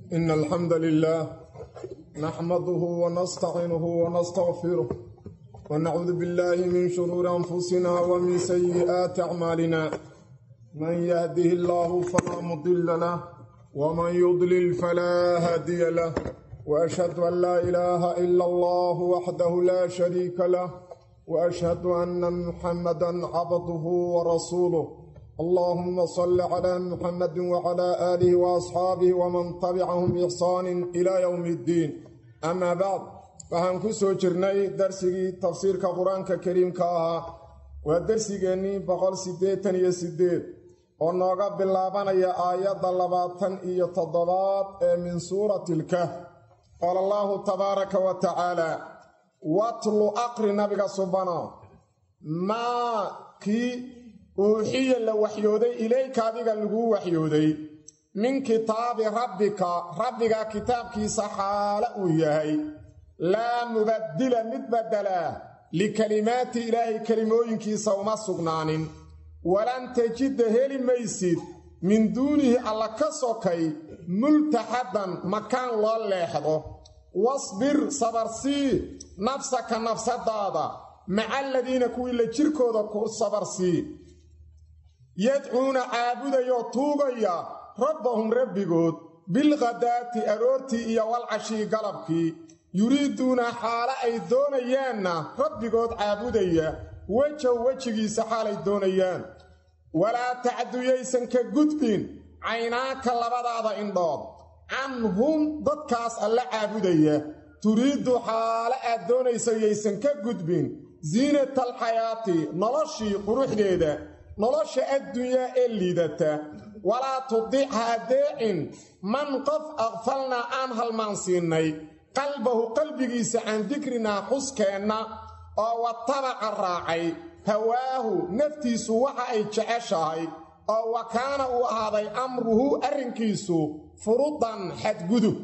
إن الحمد لله نحمده ونستعينه ونستغفره ونعوذ بالله من شرور أنفسنا ومن سيئات أعمالنا من يهده الله فلا مضل له ومن يضلل فلا هادي له وأشهد أن لا إله إلا الله وحده لا شريك له وأشهد أن محمدا عبده ورسوله اللهم صل على محمد وعلى آله وأصحابه ومن تبعهم بإحسان إلى يوم الدين أما بعد waxaan ku soo jirnay darsigii tafsiirka qur-aanka kariimka ahaa waa darsigeennii boqol siddeetan iyo siddeed oo nooga bilaabanaya aayadda labaatan iyo toddobaad ee min suurati ilkahf qaala allaahu tabaaraka wa tacaala watlu aqri nabiga subana maa kii uuxiya la waxyooday ilayka adiga laguu waxyooday min kitaabi rabbika rabbiga kitaabkiisa xaale uu yahay laa mubaddila mid baddelaa likalimaati ilaahay kelimooyinkiisa uma sugnaanin walan tajida heli maysid min duunihi alla ka sokay multaxadan makaan loo leexdo wasbir sabarsii nafsaka nafsadaada maca aladiina kuwii la jirkooda ku sabarsii yadcuuna caabudayoo tuugaya rabbahum rabbigood bilkhadaati aroortii iyo walcashii galabkii yuriiduuna xaale ay doonayaanna rabbigood caabudaya wejow wejigiisa xaalay doonayaan walaa tacduyaysan ka gudbin caynaaka labadaada indhood canhum dadkaas alla caabudaya turiiddu xaale aad doonaysa yaysan ka gudbin ziinatalxayaati noloshii quruxdeeda nolosha addunyaa ee liidata walaa tudic ha adeecin man qof aqfalnaa aan halmaansiinnay qalbahu qalbigiisa can dikrinaa xuskeenna oo watabaca raacay hawaahu naftiisu waxa ay jeceshahay oo wa kaana uu ahaaday amruhu arrinkiisu furudan xadgudub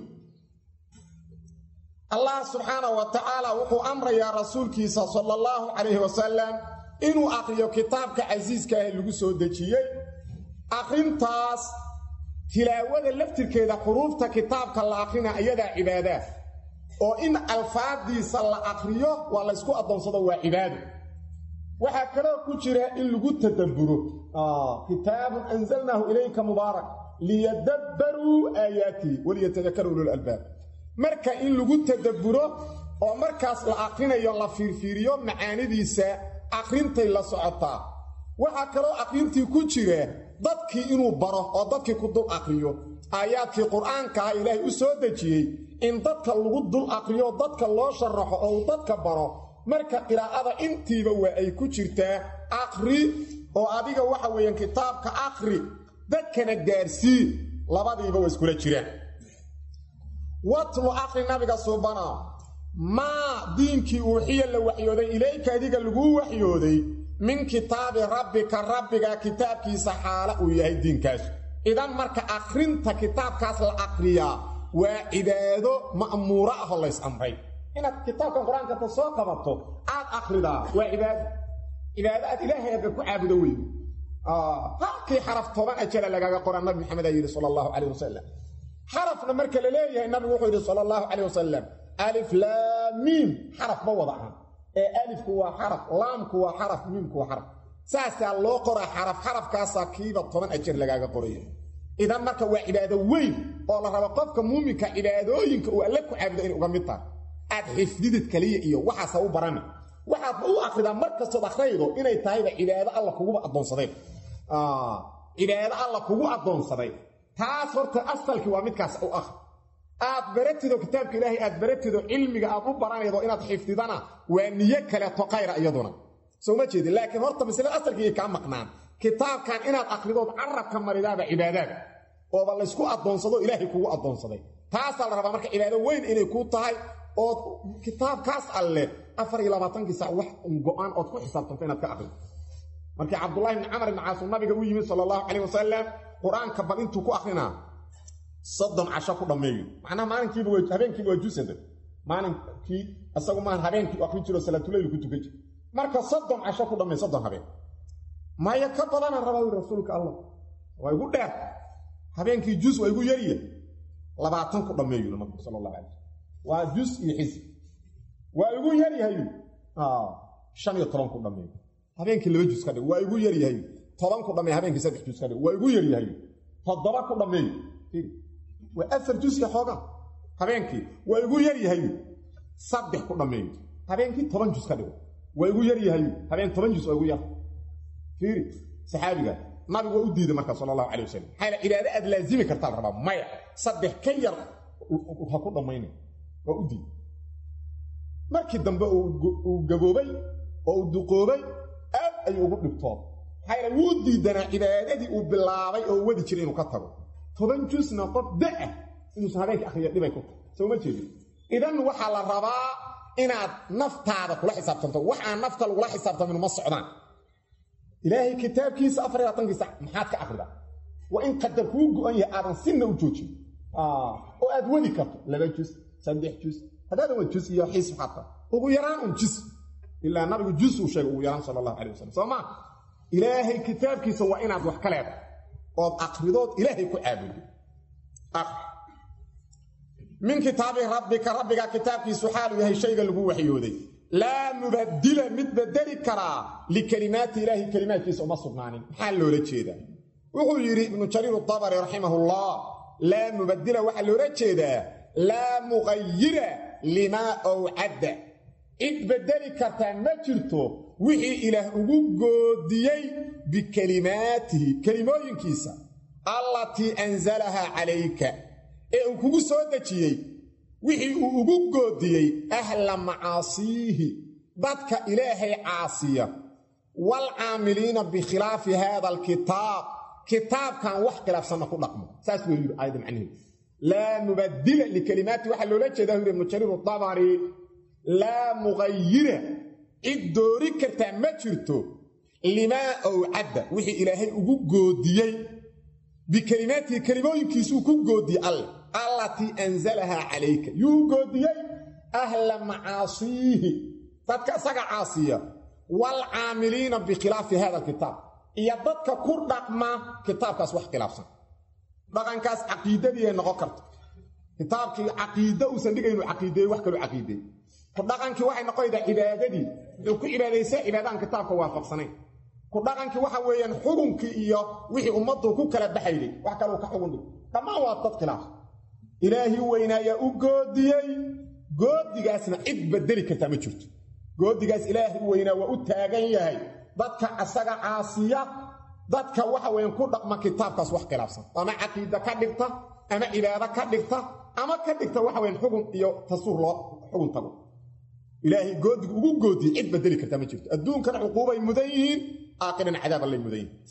allah subxaanahu wa tacaala wuxuu amrayaa rasuulkiisa sala allahu calayhi wasalam inuu aqriyo kitaabka casiiska ah lagu soo dejiyey aqrintaas tilaawada laftirkeeda xuruufta kitaabka la aqrina iyadaa cibaadaa oo in alfaadiisa la aqriyo waa laysku addoonsado waa cibaado waxaa kaloo ku jira in lagu tadabburo kitaabun anzalnaahu ilayka mubaarak liyadabbaruu aayaatii waliyatadakaruu ululaalbaab marka in lagu tadabburo oo markaas la aqrinayo la fiirfiiriyo macaanidiisa aqrintay la socotaa waxaa kaloo aqrintii ku jira dadkii inuu baro oo dadkii ku dul aqriyo aayaadkii qur-aankaha ilaahay u soo dejiyey in dadka lagu dul aqriyo dadka loo sharaxo oo uu dadka baro marka qiraa'ada intiiba waa ay ku jirtaa aqri oo adiga waxa weeyaan kitaabka aqri dadkana gaarsii labadiiba waa iskula jiraan watlu aqri nabiga suubana maa diinkii uuxiya la waxyooday ilayka adiga laguu waxyooday min kitaabi rabbika rabbiga kitaabkiisa xaala uu yahay diinkaas idan marka akhrinta kitaabkaas la aqriyaa waa cibaado ma'muuro ahoo lays amray inaad kitaabkan qur-aanka ta soo qabato aad akhridaa waa cibaado cibaado aad ilaahay agga ku caabudo wey halkii xaraf toban ajala lagaaga qora nabi maxamed aa yidhi sala allahu calayh wasalam xarafna marka la leeyahay nabigu wuxuu yidhi sala allahu calayh wasalam alif laamiim xaraf ma wada ahan ee alifku waa xaraf laamku waa xaraf miimku waa xaraf saasaa loo qoraa xaraf xarafkaasaa kiiba toban ajar lagaaga qoraya idan marka waa cibaado weyn oo la rabo qofka muuminka cibaadooyinka uu alle ku caabudo inay uga mid tahay aad xifdidid kaliya iyo waxaasa u barani waxaadba u akridaa mar kastood akhraydo inay tahayba cibaado alla kuguba addoonsaday cibaado alla kugu addoonsaday taas horta asalkii waa midkaas u akri aad baratido kitaabka ilaahay aad baratido cilmiga aad u baranaydo inaad xifdidana waa niyo kaleeto kayra iyaduna soo ma jeedin laakiin horta maslada asalkiiay kaa maqnaan kitaabkan inaad akhridood carabka maridaaba cibaadaada ooba laysku addoonsado ilaahay kugu addoonsaday taasaa la rabaa marka cibaado weyn inay kuu tahay ood kitaabkaas alle afar iyo labaatankii sac wax go-aan ood ku xisaabtanto inaad ka aqrido markii cabdullahi bni camar ibni caasum nabiga u yimid sala allahu calayh wasalam qur-aanka bal intuu ku akrinaa soddon casho ku dhammeeyo macnaha maalinkiiba habeenkiiba waa jusada maalinkii isagu maahan habeenkii u akrin jiro salaatuleyl ku tukan jir marka soddon casho ku dhammey soddon habeen maya ka badanaan rabaa wi rasuulka allah waa igu dheer habeenkii jus waa igu yarya labaatan ku dhammeeyu nabigu sala allahu calay waa jus iyo xisb waa igu yaryahay shan iyo toban ku dhammeeyo habeenkii laba jus ka dhig waa igu yaryahay toban ku dhammeey habeenkii saddex jus ka dhig waa igu yaryahay toddoba ku dhammeeyo waa afar jus iyo xoogaa habeenkii waa igu yaryahay saddex ku dhammeeyo habeenkii toban jus ka dhigo waa igu yaryahay habeen toban jus waa igu yar fiiri saxaabiga nabigu waa u diiday marka sala allahu calay wasalam maxaa cibaado aad laazimi kartaa la rabaa maya saddex ka yar ha ku dhammayna waa u diiday markii dambe uu gaboobay oo uu duqoobay aad ayuu ugu dhibtoon maxaa wuu diidanaa cibaadadii uu bilaabay oo wadi jiray inuu ka tago toban jusna qof da-ah inuusan habeenka akhriya dhibay ku tahay soo ma jeedin idan waxaa la rabaa inaad naftaada kula xisaabtanto wax aan nafta lagula xisaabtamin uma socdaan ilaahay kitaabkiisa afar iyo labaatankiisa maxaad ka akhridaa waa in qadar kuu go-an yahay aadan sinna u joojin oo aad wadi karto laba jus saddex jus haddaadan waa jus iyo xiis xataa ugu yaraan un jus ilaa nabigu jus uu sheegay ugu yaraan sala allahu calay wasalam soo maa ilaahay kitaabkiisa waa inaad wax ka leedahay ood akhridood ilaahay ku caabudi min kitaabi rabbika rabbiga kitaabkiisu xaalu yahay shayga lagu waxyooday laa mubadila mid bedeli karaa likelimaati ilaahi kelimaadkiisa uma sugnaanin maxaa loola jeedaa wuxuu yidhi ibnu jariir dabari raximahullah laa mubadila waxaa loola jeedaa laa muqayira limaa owcadda cid bedeli kartaa ma jirto wixii ilaah ugu goodiyey bikelimaatihi kelimooyinkiisa allatii anzalahaa calayka ee uu kugu soo dejiyey wixii uu ugu goodiyey ahla macaasiihi dadka ilaahay caasiya waalcaamiliina bikhilaafi haada alkitaab kitaabkan wax khilaafsanna ku dhaqmo saas buu yidhi aayadda macnaheedu laa mubadila likelimaati waxaa loola jeedaa yidhi ibnu jariir dabari laa muqayira cid doori kartaa ma jirto limaa owcadda wixii ilaahay ugu goodiyey bikelimaatihi kelimooyinkiisuu ku goodiyey alle allatii anzalahaa calayka yuu goodiyey ahla macaasiihi dadka isaga caasiya waalcaamiliina bikhilaafi hada alkitaab iyo dadka ku dhaqma kitaabkaas wax khilaafsan dhaqankaas caqiidadiiay noqon karta kitaabkii caqiide uusan dhigaynu caqiideeyey wax kaloo caqiideey ku dhaqankii waxay noqonaydaa cibaadadii wuxuu ku cibaadaysaa cibaadaan kitaabka waafaqsanayn ku dhaqankii waxa weeyaan xugunkii iyo wixii ummaddu ku kala baxayday wax kaluu ka xugun dhig dhammaan waa dad khilaaf ilaahii weynaayaa u goodiyey goodigaasna cid bedeli kartaa ma jirto goodigaas ilaahi weynaa waa u taagan yahay dadka asaga caasiya dadka waxa weeyaan ku dhaqma kitaabkaas wax khilaafsan ama caqiida ka dhigta ama cibaado ka dhigta ama ka dhigta waxa weyaan xugun iyo tasuur loo xugun tago ilaahay goodiga ugu goodiyey cid bedeli kartaa ma jirto adduunkana cuquubay mudan yihiin aakhirana cadaab allay mudan yihiin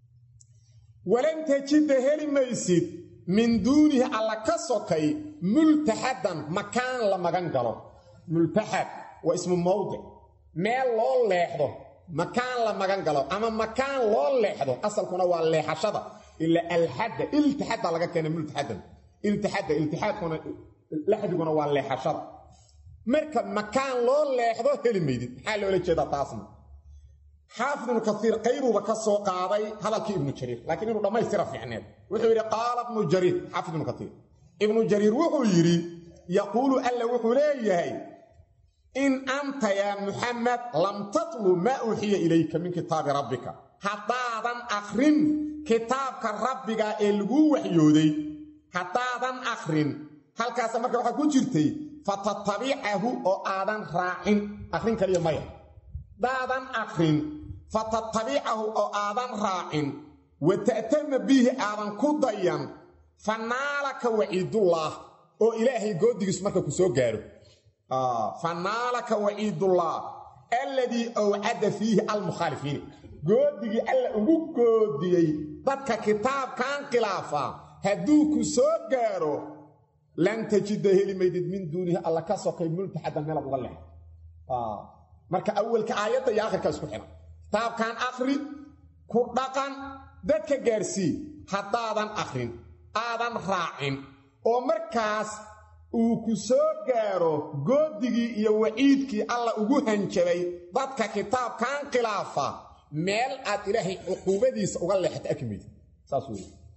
walan tajida heli maysid min duunihi alla ka sokay multaxadan makaan la magan galo multaxad waa ismu mawdic meel loo leexdo makaan la magan galo ama makaan loo leexdo asalkuna waa leexashada ila alxadda iltixadda laga keenay multaxadan iltixadda iltixaadkuna laxdiguna waa leexashada marka makaan loo leexdo heli maydid maxaa loola jeedaa taasna xaafid ibnu kaiir qaybuuba ka soo qaaday hadalkii ibnu jariir laakiin inuu dhammaystira fiicneed wuxuu yidhi qaala ibnu jariir xaafid ibnu kaiir ibnu jariir wuxuu yidhi yaquulu alla wuxuu leeyahay in anta yaa muxamed lam tatlu maa uuxiya ilayka min kitaabi rabbika haddaadan akhrin kitaabka rabbiga ee laguu waxyooday haddaadan akhrin halkaasa marka waxaa ku jirtay fatatabicahu oo aadan raacin akhrin kaliya maya haddaadan akhrin fatatabicahu oo aadan raacin wa ta'tama bihi aadan ku dayan fa naalaka waciidullaah oo ilaahay goodigiisu marka ku soo gaaro fa naalaka waciidullah alladii awcada fiihi almukhaalifiin goodigii alla ugu goodiyey dadka kitaabkan khilaafa hadduu ku soo gaaro lan tajida heli maydid min duunihi alla ka sokay multaxadan meelaad uga leex marka awalka aayadda iyo akhirka isku xihan kitaabkan akhri ku dhaqan dadka gaarsii haddaadan akhrin aadan raacin oo markaas uu ku soo gaaro goodigii iyo waciidkii alla ugu hanjabay dadka kitaabkan khilaafa meel aad ilaahay cuquubadiisa uga leexata arki maydid saas wey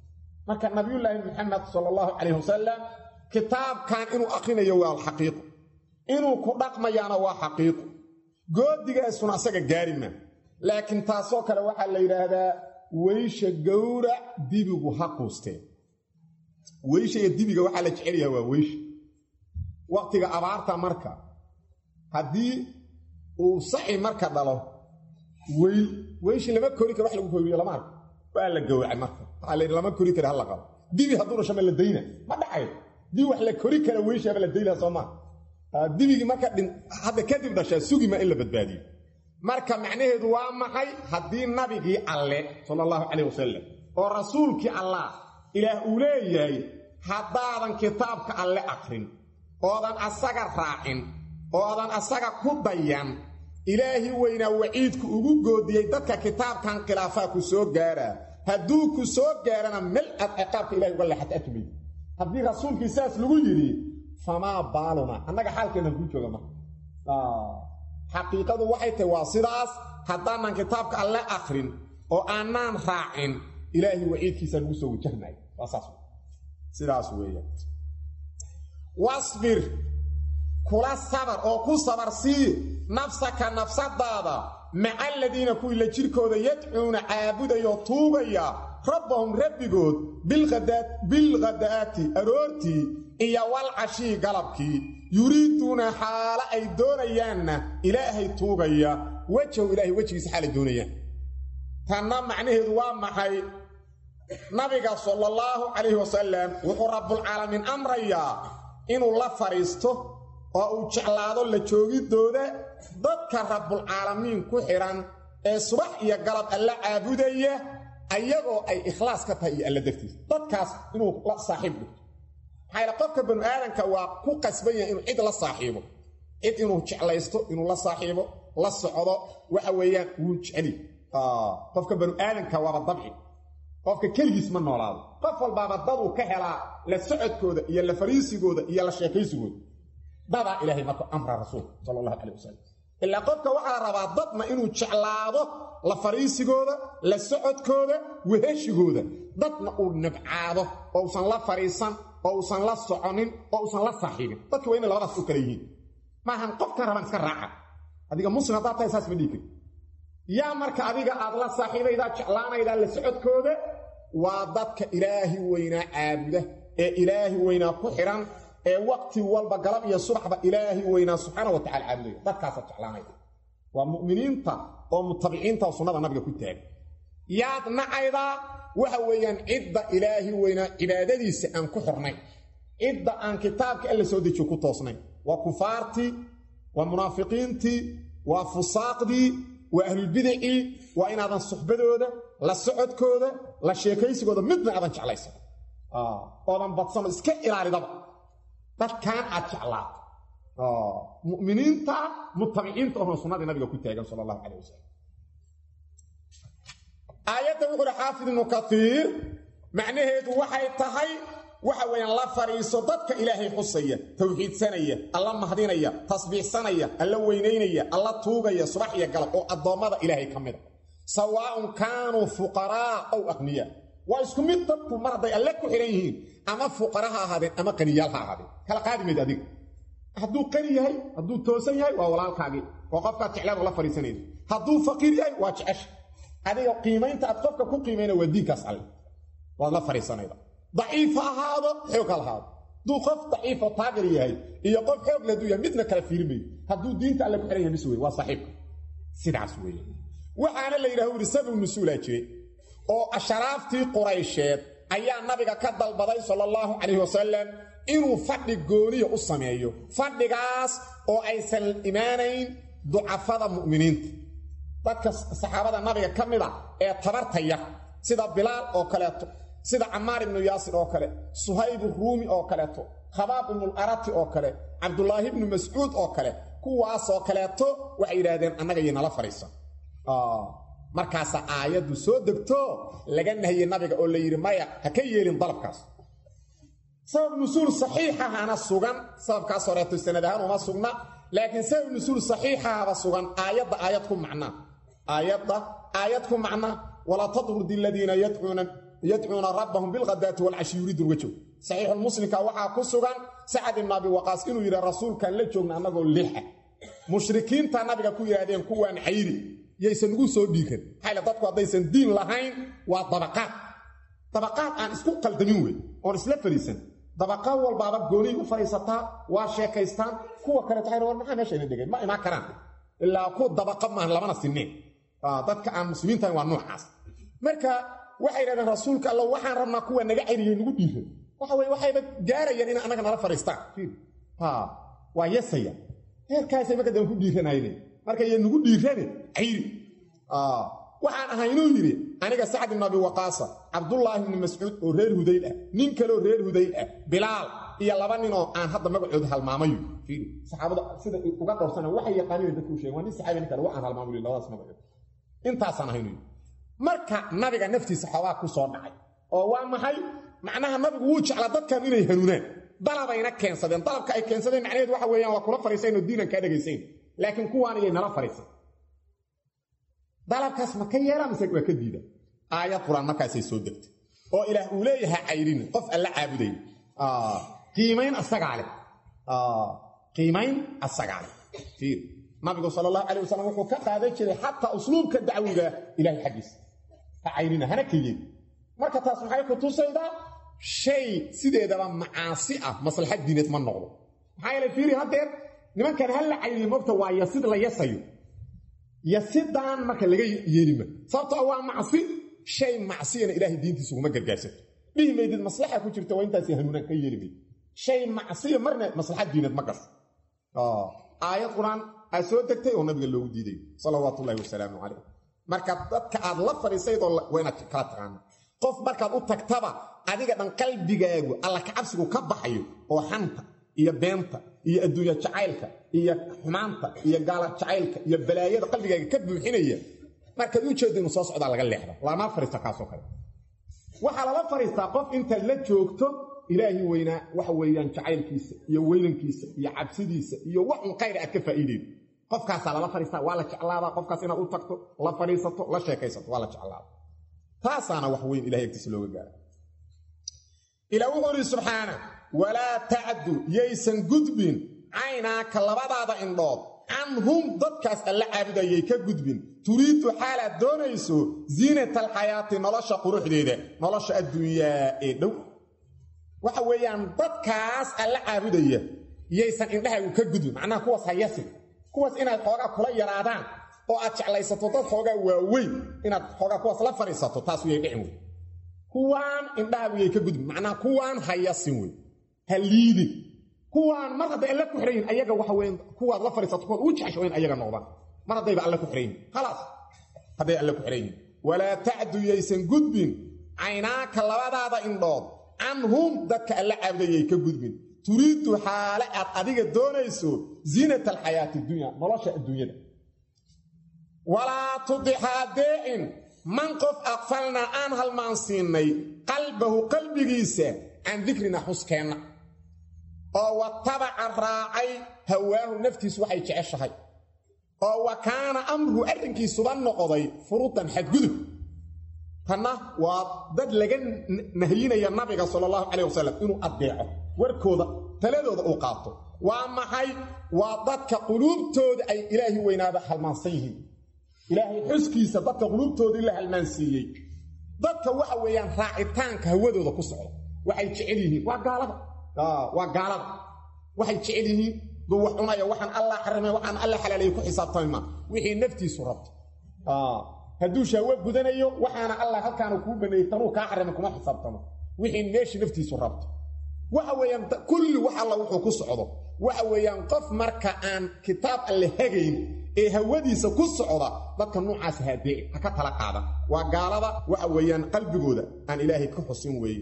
marka nabiyullaahi maxamed sala allahu calayh wasalam kitaabkan inuu akrinayo waa xaqiiqo inuu ku dhaqmayaana waa xaqiiqo goodigaasuna asaga gaari maa laakiin taasoo kale waxaa la yidhaahdaa weysha gowrac dibigu ha quusteen weysha iyo dibiga waxaa la jecel yaha waa weysha waqtiga abaarta marka haddii uu saci marka dhalo weyl weyshi lama kori karo wax lagu koriyo lama arko waa la gowracay marka waxaa la lama kori kara hala qabo dibi hadduu dhasho ma la dayna ma dhacayo dibi wax la kori kara weyshaaba la daynaa soo maa dibigii marka hadda kadib dhashaa sugima in la badbaadiyo marka macnaheedu waa maxay haddii nabigii alle sala allahu calayh wasalam oo rasuulkii allah ilaah uu leeyahay haddaadan kitaabka alle akrin oodan asaga raacin oodan asaga ku dayan ilaahi weynaa waciidku ugu goodiyey dadka kitaabkan khilaafaa ku soo gaaraa hadduu ku soo gaarana mel ad ciqaabka ilahay uga leexata atumay haddii rasuulkii saas lagu yidhi famaa baaluna annaga xaalkeenna kuu jooga marka xaqiiqadu waxay tahay waa sidaas haddaanan kitaabka alle akrin oo aanaan raacin ilaahay waciidkiisa lagu soo wajahnayo waa saas sidaas weeyaan wasbir kula sabar oo ku sabar sii nafsaka nafsadaada maca aladiina kuwii la jirkooda yadcuuna caabudayoo tuugaya rabbahum rabbigood bilkhadaati aroortii iyo walcashii galabkii yuriiduuna xaalo ay doonayaanna ilaahay tuugaya wejahu ilaahay wejigiisa xaala doonayaan tanna macnaheedu waa maxay nabiga sala allahu calayhi wasalam wuxuu rabbulcaalamiin amrayaa inuu la fadhiisto oo uu jeclaado la joogidooda dadka rabbulcaalamiin ku xidhan ee subax iyo galab alla caabudaya ayagoo ay ikhlaas ka tahay iyo alla dartiisa dadkaas inuu la saaxiib dhigto maxaa yaele qofka banu aadanka waa ku qasban yahay inuu cid la saaxiibo cid inuu jeclaysto inuu la saaxiibo la socdo waxa weeyaan wuu jeceli qofka banu aadanka waaba dabci qofka keligiis ma noolaado qof walbaaba daduu ka helaa la socodkooda iyo la fariisigooda iyo la sheekaysigooda dadaa ilaahay marku amra rasuulka sala allahu calayh wasalam ilaa qofka waxaa rabaa dadna inuu jeclaado la fariisigooda la socodkooda weheshigooda dadna uu nabcaado oo usan la fariisan oo usan la soconin oo usan la saaxiibin dadki waa inay labadaas u kala yihiin maahan qofkan rabaan iska raaca adiga muslim haddaad tahay saas ma dhihi kari yaa marka adiga aad la saaxiibaydaa jeclaanaydaa la socodkooda waa dadka ilaahi weynaa caabuda ee ilaahi weynaa ku xidhan ee waqti walba galab iyo subaxba ilaahi weynaa subxaana wa tacala caabudaya dadkaasaad jeclaanayda waa mu'miniinta oo mutabiciinta oo sunnada nabiga ku taagan yaad nacaydaa waxa weeyaan cidda ilaahi weynaa cibaadadiisa aan ku xornayn cidda aan kitaabka alla soo dejiyo ku toosnayn waa kufaartii waa munaafiqiintii waa fusaaqdii waa ahlulbidicii waa inaadan suxbadooda la socodkooda la sheekaysigooda midna aadan jeclaysan oodan badsano iska ilaalidaba dadkan aad jeclaato mu'miniinta mutabiciinta ohon sunnadii nabiga ku taagan sala allahu calayh wasalam aayadda wuxu uhi xaafid ibnu kaiir macnaheedu waxay tahay waxa weeyaan la fadhiiso dadka ilaahay xusaya tawxiidsanaya alla mahdinaya tasbiixsanaya alla weynaynaya alla tuugaya subax iyo galab oo addoommada ilaahay ka mida sawaaun kaanuu fuqaraa ow aqniya waa isku mid dadku mar hadday alle ku xidhan yihiin ama fuqara ha ahaadeen ama qaniyaal ha ahaadeen kala qaadi mayd adiga hadduu qani yahay hadduu toosan yahay waa walaalkaagii oo qofkaad jeclaad la fadhiisanayso hadduu faqiir yahay waa jecesha adiga qiimaynta aad qofka ku qiimayna waa diinkaas alle waad la fadhiisanayda daciif ha ahaado xoog ha lahaado hadduu qof daciifo taagir yahay iyo qof xoog laduu yahay midna kala fiirimayo hadduu diinta alle ku xidhan yahay mis wey waa saaxiibka sidaas weeye waxaana la yidhaha uri sabab nusuulaa jiray oo asharaaftii quraysheed ayaa nabiga ka dalbaday sala allahu calayhi wasalam inuu fadhi gooniya u sameeyo fadhigaas oo aysan imaanayn ducafada mu'miniinta dadka saxaabada nabiga ka mid a ee tabarta yar sida bilaal oo kaleeto sida camaar ibnu yaasir oo kale suhayb ruumi oo kaleeto khabaab ibnularati oo kale cabdulaahi ibnu mascuud oo kale kuwaasoo kaleeto waxay yidhaahdeen annaga iyo nala fadhiisan markaasaa aayaddu soo degto laga nahiyey nabiga oo la yidhi maya ha ka yeelin dalabkaas sabab nusuul saxiixahana sugan sababkaas horeeto sanad ahaan uma sugna laakiin sabab nusuul saxiixahaba sugan aayadda aayad ku macnaa aayadda aayad ku macna walaa tatrudi aladiina yadcuuna yadcuuna rabbahum bilkhadaati walcashi yuriiduun uga joog saxiixulmuslimka waxaa ku sugan sacad ibnu abi waqaas inuu yidhi rasuulkaan la joogna annagoo lixa mushrikiinta nabiga ku yidhahdeen kuwaan xayri yaysan ugu soo dhiiran maxayl dadku haddaysan diin lahayn waa dabaqaad dabaqaad aan isku qaldamin wey oon isla fariisan dabaqaad walbaaba gooniy u fadhiisataa waa sheekaystaan kuwa kaleeto waxay war maxaa meesha ina dhegay ma imaan karaan ilaa ku dabaqa maahan labana sineen dadka aan muslimiintahayn waa noocaas marka waxay yidhahdeen rasuulka alla waxaan rabnaa kuwa naga cayriye nagu dhiiran waxa weye waxayba gaarayaan in annaga nala fadhiistaan waa yasaya heerkaasay marka dambe ku dhiiranayne marka iyo nagu dhiirane cayri waxaan ahay inuu yidhi aniga sacd ibnu abi waqaasa cabdullaahi ibni mascuud oo reer hudayl ah nin kaleoo reer hudayl ah bilaal iyo laba ninoo aan hadda magacooda halmaamayo saxaabada sida uga dhowrsana waxay yaqaaniin dadku u sheegen waa nin saxaabi nin kale waxaan halmaamayo labadaas magacood intaasaan ahay inuu yidhi marka nabiga naftiisa xoogaa ku soo dhacay oo waa maxay macnaha nabigu wuu jeclaa dadkan inay hanuunaan dalabayna keensadeen dalabka ay keensadeen macnaheed waxa weeyaan waa kula fariisayn oo diinan kaa dhegaysayn laakiin kuwaan iyay nala fariisan dalabkaas ma ka yeelaa mise waa ka diida aayad qur-aan markaasay soo degtay oo ilaah uu leeyahay cayrina qof alla caabuday qiimayn asagaa leh qiimayn asagaa leh fiir nabigu sala allahu calay wasalam wuxuu ka qaadan jiray xataa usluubka dacwiga ilahay xaggiisa ha cayrina hana ka yeeli marka taas maxay ku tusaydaa shay sideedaba macaasi ah maslaxad diineed ma noqdo maxaa yeele fiiri haddeer nimankan ha la cayriyo mogta waa yasid la yasayo yasidaan marka laga yeelima sababtoo waa macsi shay macsiyana ilaahay diintiisa uguma gargaarsato dhihi maydid maslaxa ku jirta waa intaasi hanuunaan ka yeeli mayd shay macsiya marna maslaxad diineed ma gasho aayad qur-aan aa soo degtay oo nabiga loogu diiday salawaatu ullahi wasalaamu calayh marka dadka aad la fadhiisaydoo waa inaad kala taqaana qof markaad u tagtaba adiga dhan qalbigaagu alla kacabsigu ka baxayo oo xanta iyo beenta iyo adduunya jacaylka iyo xumaanta iyo gaala jacaylka iyo balaayada qalbigaaga ka buuxinaya markaad u jeedda inuu soo socdaa laga leexda lama fariista kaasoo kale waxaa lala fariistaa qof intaad la joogto ilaahi weynaa waxa weeyaan jacaylkiisa iyo weynankiisa iyo cabsidiisa iyo wax un khayr aad ka faa'iideydo qofkaasaa lala fariistaa waa la jeclaadaa qofkaas inaad u tagto la fadhiisato la sheekaysato waa la jeclaada taasaana wax weyn ilahay agtiisa looga gaara ilaa wuxuu idhi subxaana walaa tacdu yaysan gudbin caynaaka labadaada indhood canhum dadkaas alla caabudayay ka gudbin turiidu xaalaad doonayso ziinata alxayaati nolosha quruxdeeda nolosha adduunyaa ee dhow waxa weeyaan dadkaas alla caabudaya yaysan indhahaagu ka gudbin macnaha kuwaas hayasin kuwaas inaad xoogaa kula yaraadaan oo aad jeclaysato dad xoogaa waaweyn inaad xoogaa kuwaas la fadhiisato taas wiyay dhicin wey kuwaan indhahaagu yay ka gudbin macnaha kuwaan hayasin wey ha liidin kuwaan mar hadday alle ku xirayin ayaga waxa weyn kuwaad la fadhiisato kuwaad uu jecesho in ayaga noqdaan mar haddayba alle ku xirayin khalaas hadday alle ku xirayin walaa tacdu yaysan gudbin caynaaka labadaada indhood canhum dadka alla caabudayay ka gudbin turiidu xaale aad adiga doonayso ziinata alxayaati dunya nolosha adduunyada walaa tudixaa deecin man qof aqfalnaa aan halmaansiinnay qalbahu qalbigiisa can dikrina xuskeenna oo watabaca raacay hawaahu naftiisu waxay jeceshahay oo wa kaana amruhu arrinkiisuba noqday furudan xadgudub tanna waa dad laga nahyinaya nabiga sala allahu calayh wasalam inuu addeeco warkooda taladooda uu qaato waa maxay waa dadka quluubtooda ay ilaahi weynaada halmaansan yihiin ilaahay xuskiisa dadka quluubtoodii la halmaansiiyey dadka waxa weeyaan raacitaanka hawadooda ku socda waxay jecel yihiin waa gaalada waa gaalada waxay jecel yihiin duu wax cunaya waxaan allah xarimay waxaan alla xalaalaya ku xisaabtami maa wixii naftiisu rabto hadduu shahwo gudanayo waxaana allah halkaana kuu baneeyey tanuu kaa xarimay kuma xisaabtamo wixii meeshii naftiisu rabto waxa weeyaan kulli wax alla wuxuu ku socdo waxa weeyaan qof marka aan kitaab alle hagayn ee hawadiisa ku socda dadka noocaas haadee ha ka tala qaadan waa gaalada waxa weeyaan qalbigooda aan ilaahay ka xusin weeye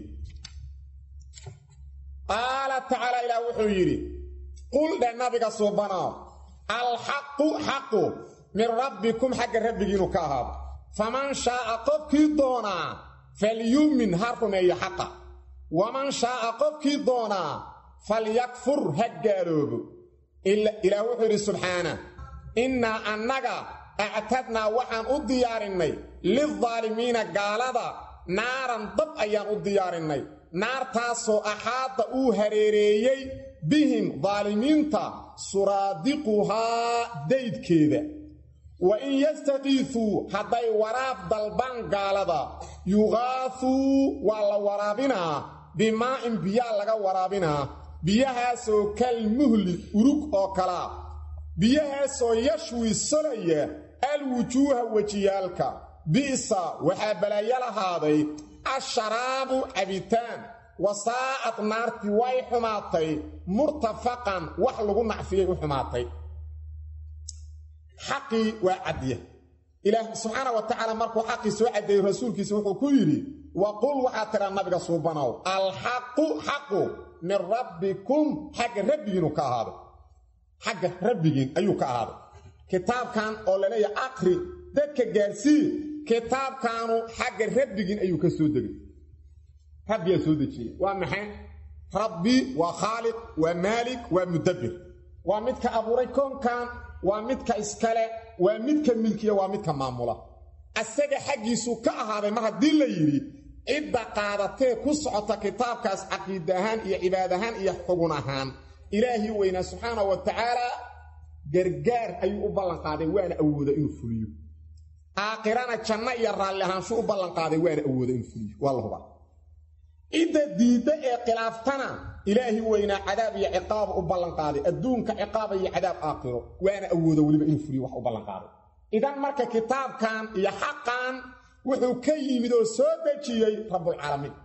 qaala tacaala ilaah wuxuu yidhi qul dhe nabiga suubanaa alxaqu xaqu min rabbikum xagga rabbigiinu ka ahaado faman shaa'a qofkii doonaa falyu'min ha rumeeyo xaqa waman shaa'a qofkii doonaa falyakfur ha gaaloobo ilaah wuxuu yidhi subxaana innaa annaga actadnaa waxaan u diyaarinnay lildaalimiina gaalada naaran dab ayaan u diyaarinnay naartaasoo axaada uu hareereeyey bihim daalimiinta suraadiquhaa daydkeeda wa in yastaqiifuu hadday waraab dalbaan gaalada yuqaafuu waa la waraabinaa bimaa'in biyaa laga waraabinaa biyahaasoo kal muhli urug oo kalaa biyahaasoo yashwi solaya alwujuuha wejiyaalka bi'sa waxaa balaayo lahaaday asharaabu cabitaan wasaa'ad naartii way xumaatay murtafaqan wax lagu nacfiyay u xumaatay xaqii waa caddiya ilaah subxaana wa tacaala markuu xaqii soo caddeeyey rasuulkiisa wuxuu ku yidhi wa qul waxaa tidhaa nabiga suubanow alxaqu xaqu min rabbikum xagga rabbigiinu ka ahaaday xagga rabbigiin ayuu ka ahaaday kitaabkan oo laleeyahay aqri dadka gaarsii kitaabkaanu xagga rabbigiin ayuu ka soo degay rabbiyaa soo dejiyey waa maxay rabbi waa khaaliq waa maalik waa mudabbir waa midka abuuray koonkan waa midka iskale waa midka milkiya waa midka maamula asaga xaggiisuu ka ahaaday mar haddii la yidhi cidda qaadatee ku socota kitaabkaas caqiid ahaan iyo cibaad ahaan iyo xugun ahaan ilaahii weynaa subxaana wa tacaala gargaar ayuu u ballanqaaday waana awooda inuu fuliyo aakhirana janno iyo raalli ahaanshu u ballanqaaday waana awooda inuu fuliyo waa la hubaa cidda diidda ee khilaaftana ilaahi weynaa cadaab iyo ciqaab u ballanqaaday adduunka ciqaaba iyo cadaab aakhiro waana awooda weliba inuu fuliyo wax u ballanqaaday idan marka kitaabkan iyo xaqan wuxuu ka yimid oo soo dejiyey rabbulcaalamiin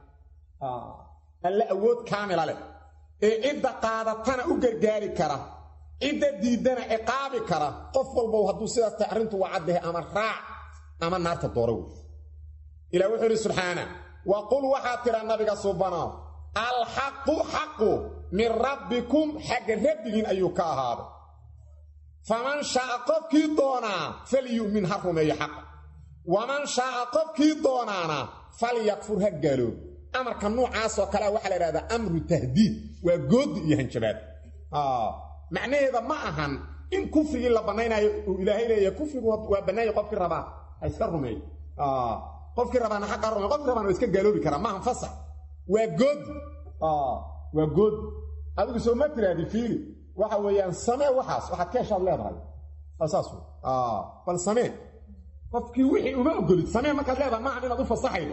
alle awood kaamila leh ee cidda qaadatana u gargaari kara cidda diiddana ciqaabi kara qof walbow hadduu sidaas tahay arrintu waa caddahay ama raac ama naarta doora wey ilah wuxuu idhi subxaana wa qul waxaad tidhaa nabiga subanaaw alxaqu xaqu min rabbikum xagga rabbigiin ayuu ka ahaaday faman shaaa qofkii doonaa falyu'min ha rumeeyo xaqa waman shaaa qofkii doonaana falyakfur ha gaaloob amarka nuucaasoo kalea waxaa la idhahdaa amru tahdiid waa gooddi iyo hanjabaad macnaheeda ma ahan in kufrigii la bannaynayo uu ilaahay leeyahay kufrigu waa bannaanya qofkii rabaa ha iska rumeeyo qofkii rabaana xaqa rumey qofkii rabaana waa iska gaaloobi karaa maahan fasax waa goodi waa goodi adigu soo ma tiraadi fiili waxa weeyaan samee waxaas waxaad ka heshaad leedahay saas bal samee qofkii wixii uma ogolid samee markaad leedahay maahan inaad u fasaxaydo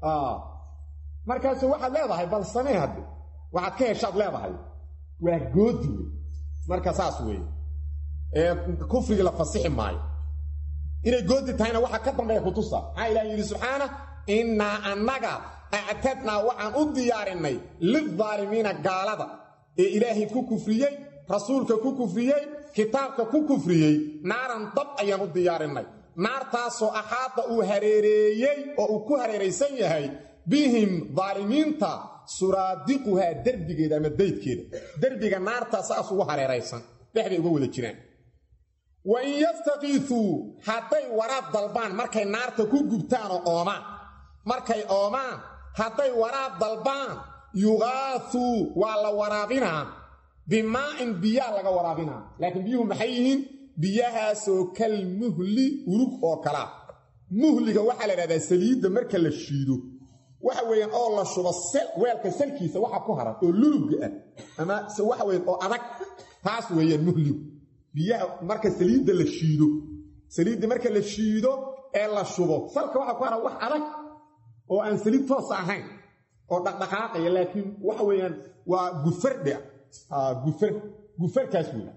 markaasu waxaad leedahay bal samee hadde waxaad ka heshaad leedahay waa goodi wey marka saas weeye ee kufrigii la fasixi maayo inay goodi tahayna waxaa ka dambeeya kutusa maxaa ilaah yidhi subxaana innaa annaga actadnaa waxaan u diyaarinnay lildaalimiina gaalada ee ilaahay ku kufriyey rasuulka ku kufriyey kitaabka ku kufriyey naaran dab ayaan u diyaarinnay naartaasoo axaada uu hareereeyey oo uu ku hareeraysan yahay bihim daalimiinta suraadiquhaa derbigeeda ama daydkeeda derbiga naartaa saas ugu hareeraysan dhexday uga wada jiraan wa in yastakiisuu hadday waraab dalbaan markay naarta ku gubtaanoo oomaan markay oomaan hadday waraab dalbaan yuqaasuu waa la waraabinaa bimaa'in biyaa laga waraabinaa laakiin biyuhu maxay yihiin biyahaasoo kal muhli urug oo kalaa muhliga waxaa la idhahdaa saliidda marka la shiido waxa weeyaan oo la shubo weelka salkiisa waxa ku haran oo lulubga ah ama se waxa weyan oo adag taas weeyaan muhligu biyaha marka saliidda la shiido saliidda marka la shiido ee la shubo salka waxa ku haran wax adag oo aan saliid toosa ahayn oo dhaqdhaqaaqaya laakiin waxa weeyaan waa gufardhe gufar gufarkaas weya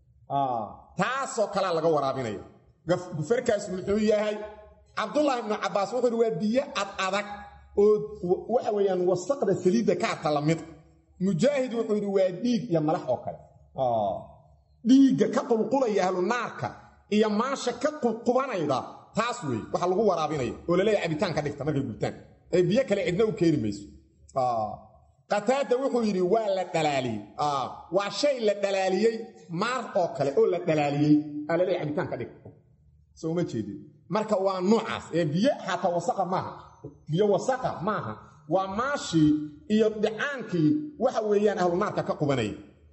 taasoo kalea laga waraabinaya gufarkaas muxuu yahay cabdullaahi ibnu cabbaas wuxuu uhi waa biyo ad adag oo waxa weeyaan wasaqda saliidda kaata la mid mujaahid wuxuu yidhi waa dhiig iyo malax oo kale dhiigga ka qulqulaya ahlu naarka iyo maasha ka qubanayda taas weeye waxa lagu waraabinaya oo laleeya cabitaan ka dhigta markay gubtaan ee biyo kale cidna u keeni mayso qataada wuxuu yidhi waa la dhalaaliyey waa shay la dhalaaliyey maar oo kale oo la dhalaaliyey aa laleeya cabitaan ka dhigta soo uma jeedin marka waa nuucaas ee biyo xataa wasaqa maaha biyo wasaqa maaha waa maashii iyo dhicaankii waxa weeyaan ahlu naarka ka qubanaya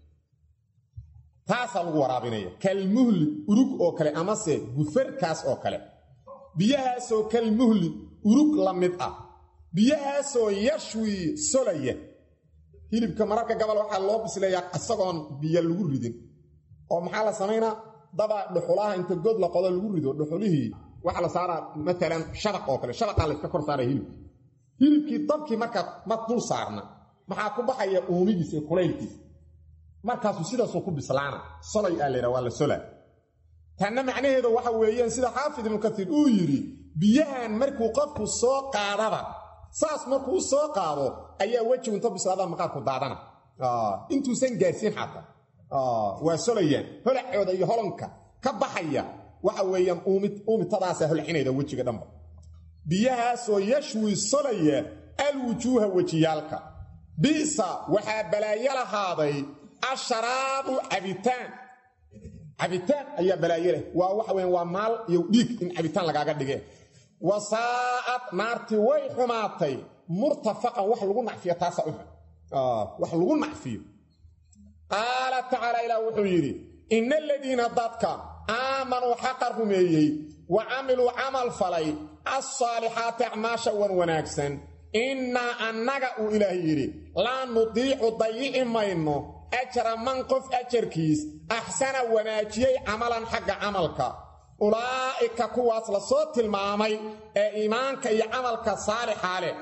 taasaa lagu waraabinaya kalmuhli urug oo kale amase gufarkaas oo kale biyahaasoo kalmuhli urug la mid ah biyahaasoo yashwi solaya hilibka mararka gabal waxaa loo bisleeyaa isagoon biyo lagu ridin oo maxaa la samaynaa daba dhuxulaha inta god la qodo lagu rido dhuxulihii waxaa la saaraa maalan shabaq oo kale shabaqaa layska kor saaraya hilibki hilibkii dabkii markaa ma dul saarna maxaa ku baxaya uumigiisa iyo kulaylkiisa markaasuu sidaasuu ku bislaana solay aa laydhaha waa la sola tanna macnaheedu waxa weeyaan sida xaafid ibnu katiir uu yidhi biyahan markuu qofku soo qaadaba saas markuu u soo qaado ayaa wejigu inta bislaada maqaarku daadana intuusan gaarsiin xataa waa solayaan holacooda iyo holonka ka baxaya waxa weeyaan uumitadaasa holcinayda wejiga dhanba biyahaasoo yashwi solaya alwujuuha wejiyaalka bi'sa waxaa balaayo lahaaday asharaabu cabitaan cabitaan ayaa balaayo leh waa waxa weyan waa maal iyo dhiig in cabitaan lagaaga dhige wasaa'ad naartii way xumaatay murtafaqan wax lagu nacfiyo taasa u xun wax lagu nacfiyo qaala tacaala ilaah wuxuu yidhi ina aladiina dadka aamanuu xaqa rumeeyey wa camiluu camal falay alsaalixaati acmaasha wan wanaagsan innaa annaga uu ilaah yidhi laa nudiicu dayici mayno ajra man qof ajarkiis axsana wanaajiyey camalan xagga camalka ulaa'ika kuwaas la soo tilmaamay ee iimaanka iyo camalka saalixaa leh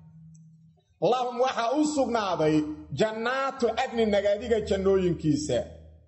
lahum waxaa u sugnaaday jannaatu cadni nagaadiga jannooyinkiisa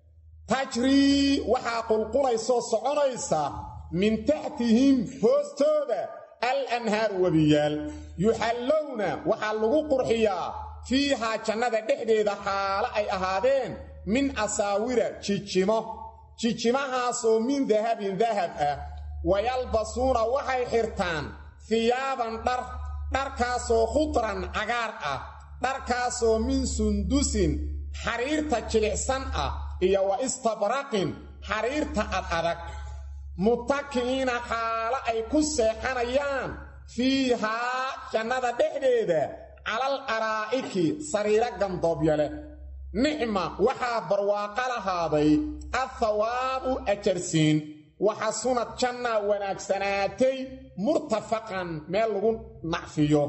tajrii waxaa qulqulaysoo soconaysa min taxtihim hoostooda al anhaaru webiyaal yuxallowna waxaa lagu qurxiyaa fiihaa jannada dhexdeeda xaalo ay ahaadeen min asaawira jijimo jijimahaasoo min dahabin dahab ah wayalbasuuna waxay xirtaan hiyaaban dhar dharkaasoo khudran cagaar ah dharkaasoo min sundusin xariirta jilicsan ah iyo wa istabraqin xariirta ad adag mutaki'iina xaalo ay ku seexanayaan fiihaa jannada dhexdeeda calal araa'iki sariiro gandoobbya leh nicma waxaa barwaaqo lahaaday athawaabu ajarsiin waxasunad jannaa wanaagsanaatay murtafaqan meel lagu nacfiyo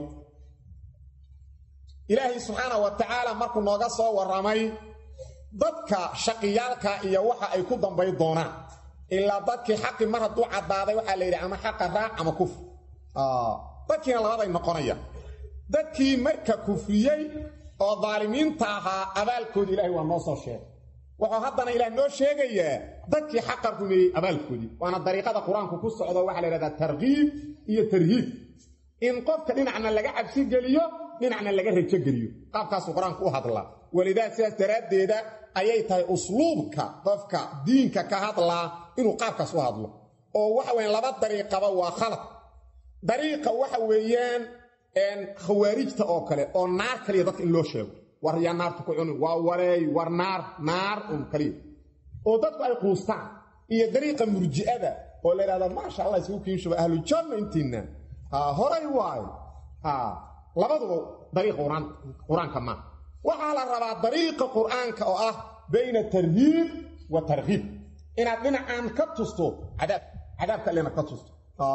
ilaahay subxaana wa tacaala markuu nooga soo warramay dadka shaqiyaalka iyo waxa ay ku dambay doonaan ilaa dadkii xaqi mar hadduu caddaaday waxaa la yidhi ama xaqa raac ama kufr dadkiina labaday noqonaya dadkii marka kufriyey oo daalimiinta ahaa abaalkoodii ilaahay waa noo soo sheegay wuxuu haddana ilaah noo sheegayaa dadkii xaqa rumeeyey abaalkoodii waana dariiqada qur-aanku ku socdo waxaa la yidhahdaa tarkiib iyo tarhiib in qofka dhinacna laga cabsi geliyo dhinacna laga rajo geliyo qaabkaasuu qur-aanku u hadlaa walidaa sidaas daraaddeeda ayay tahay usluubka qofka diinka ka hadlaa inuu qaabkaas u hadlo oo waxa weyan laba dariiqaba waa khalad dariiqa waxa weeyaan khawaarijta oo kale oo naar kaliya dadka in loo sheego war yaa naarta ku cunin waa wareey war naar naar un kaliya oo dadku ay quustaan iyo dariiqa murji'ada oo la yidhahda maasha allah isugu kiinshuba ahlujanna intiinna horay waayo labaduba dariiqa qur-aanka maa waxaa la rabaa dariiqa qur'aanka oo ah bayna tarhiib wa tarhiib inaad dhinacaan ka tusto cadaab cadaabka allena ka tusto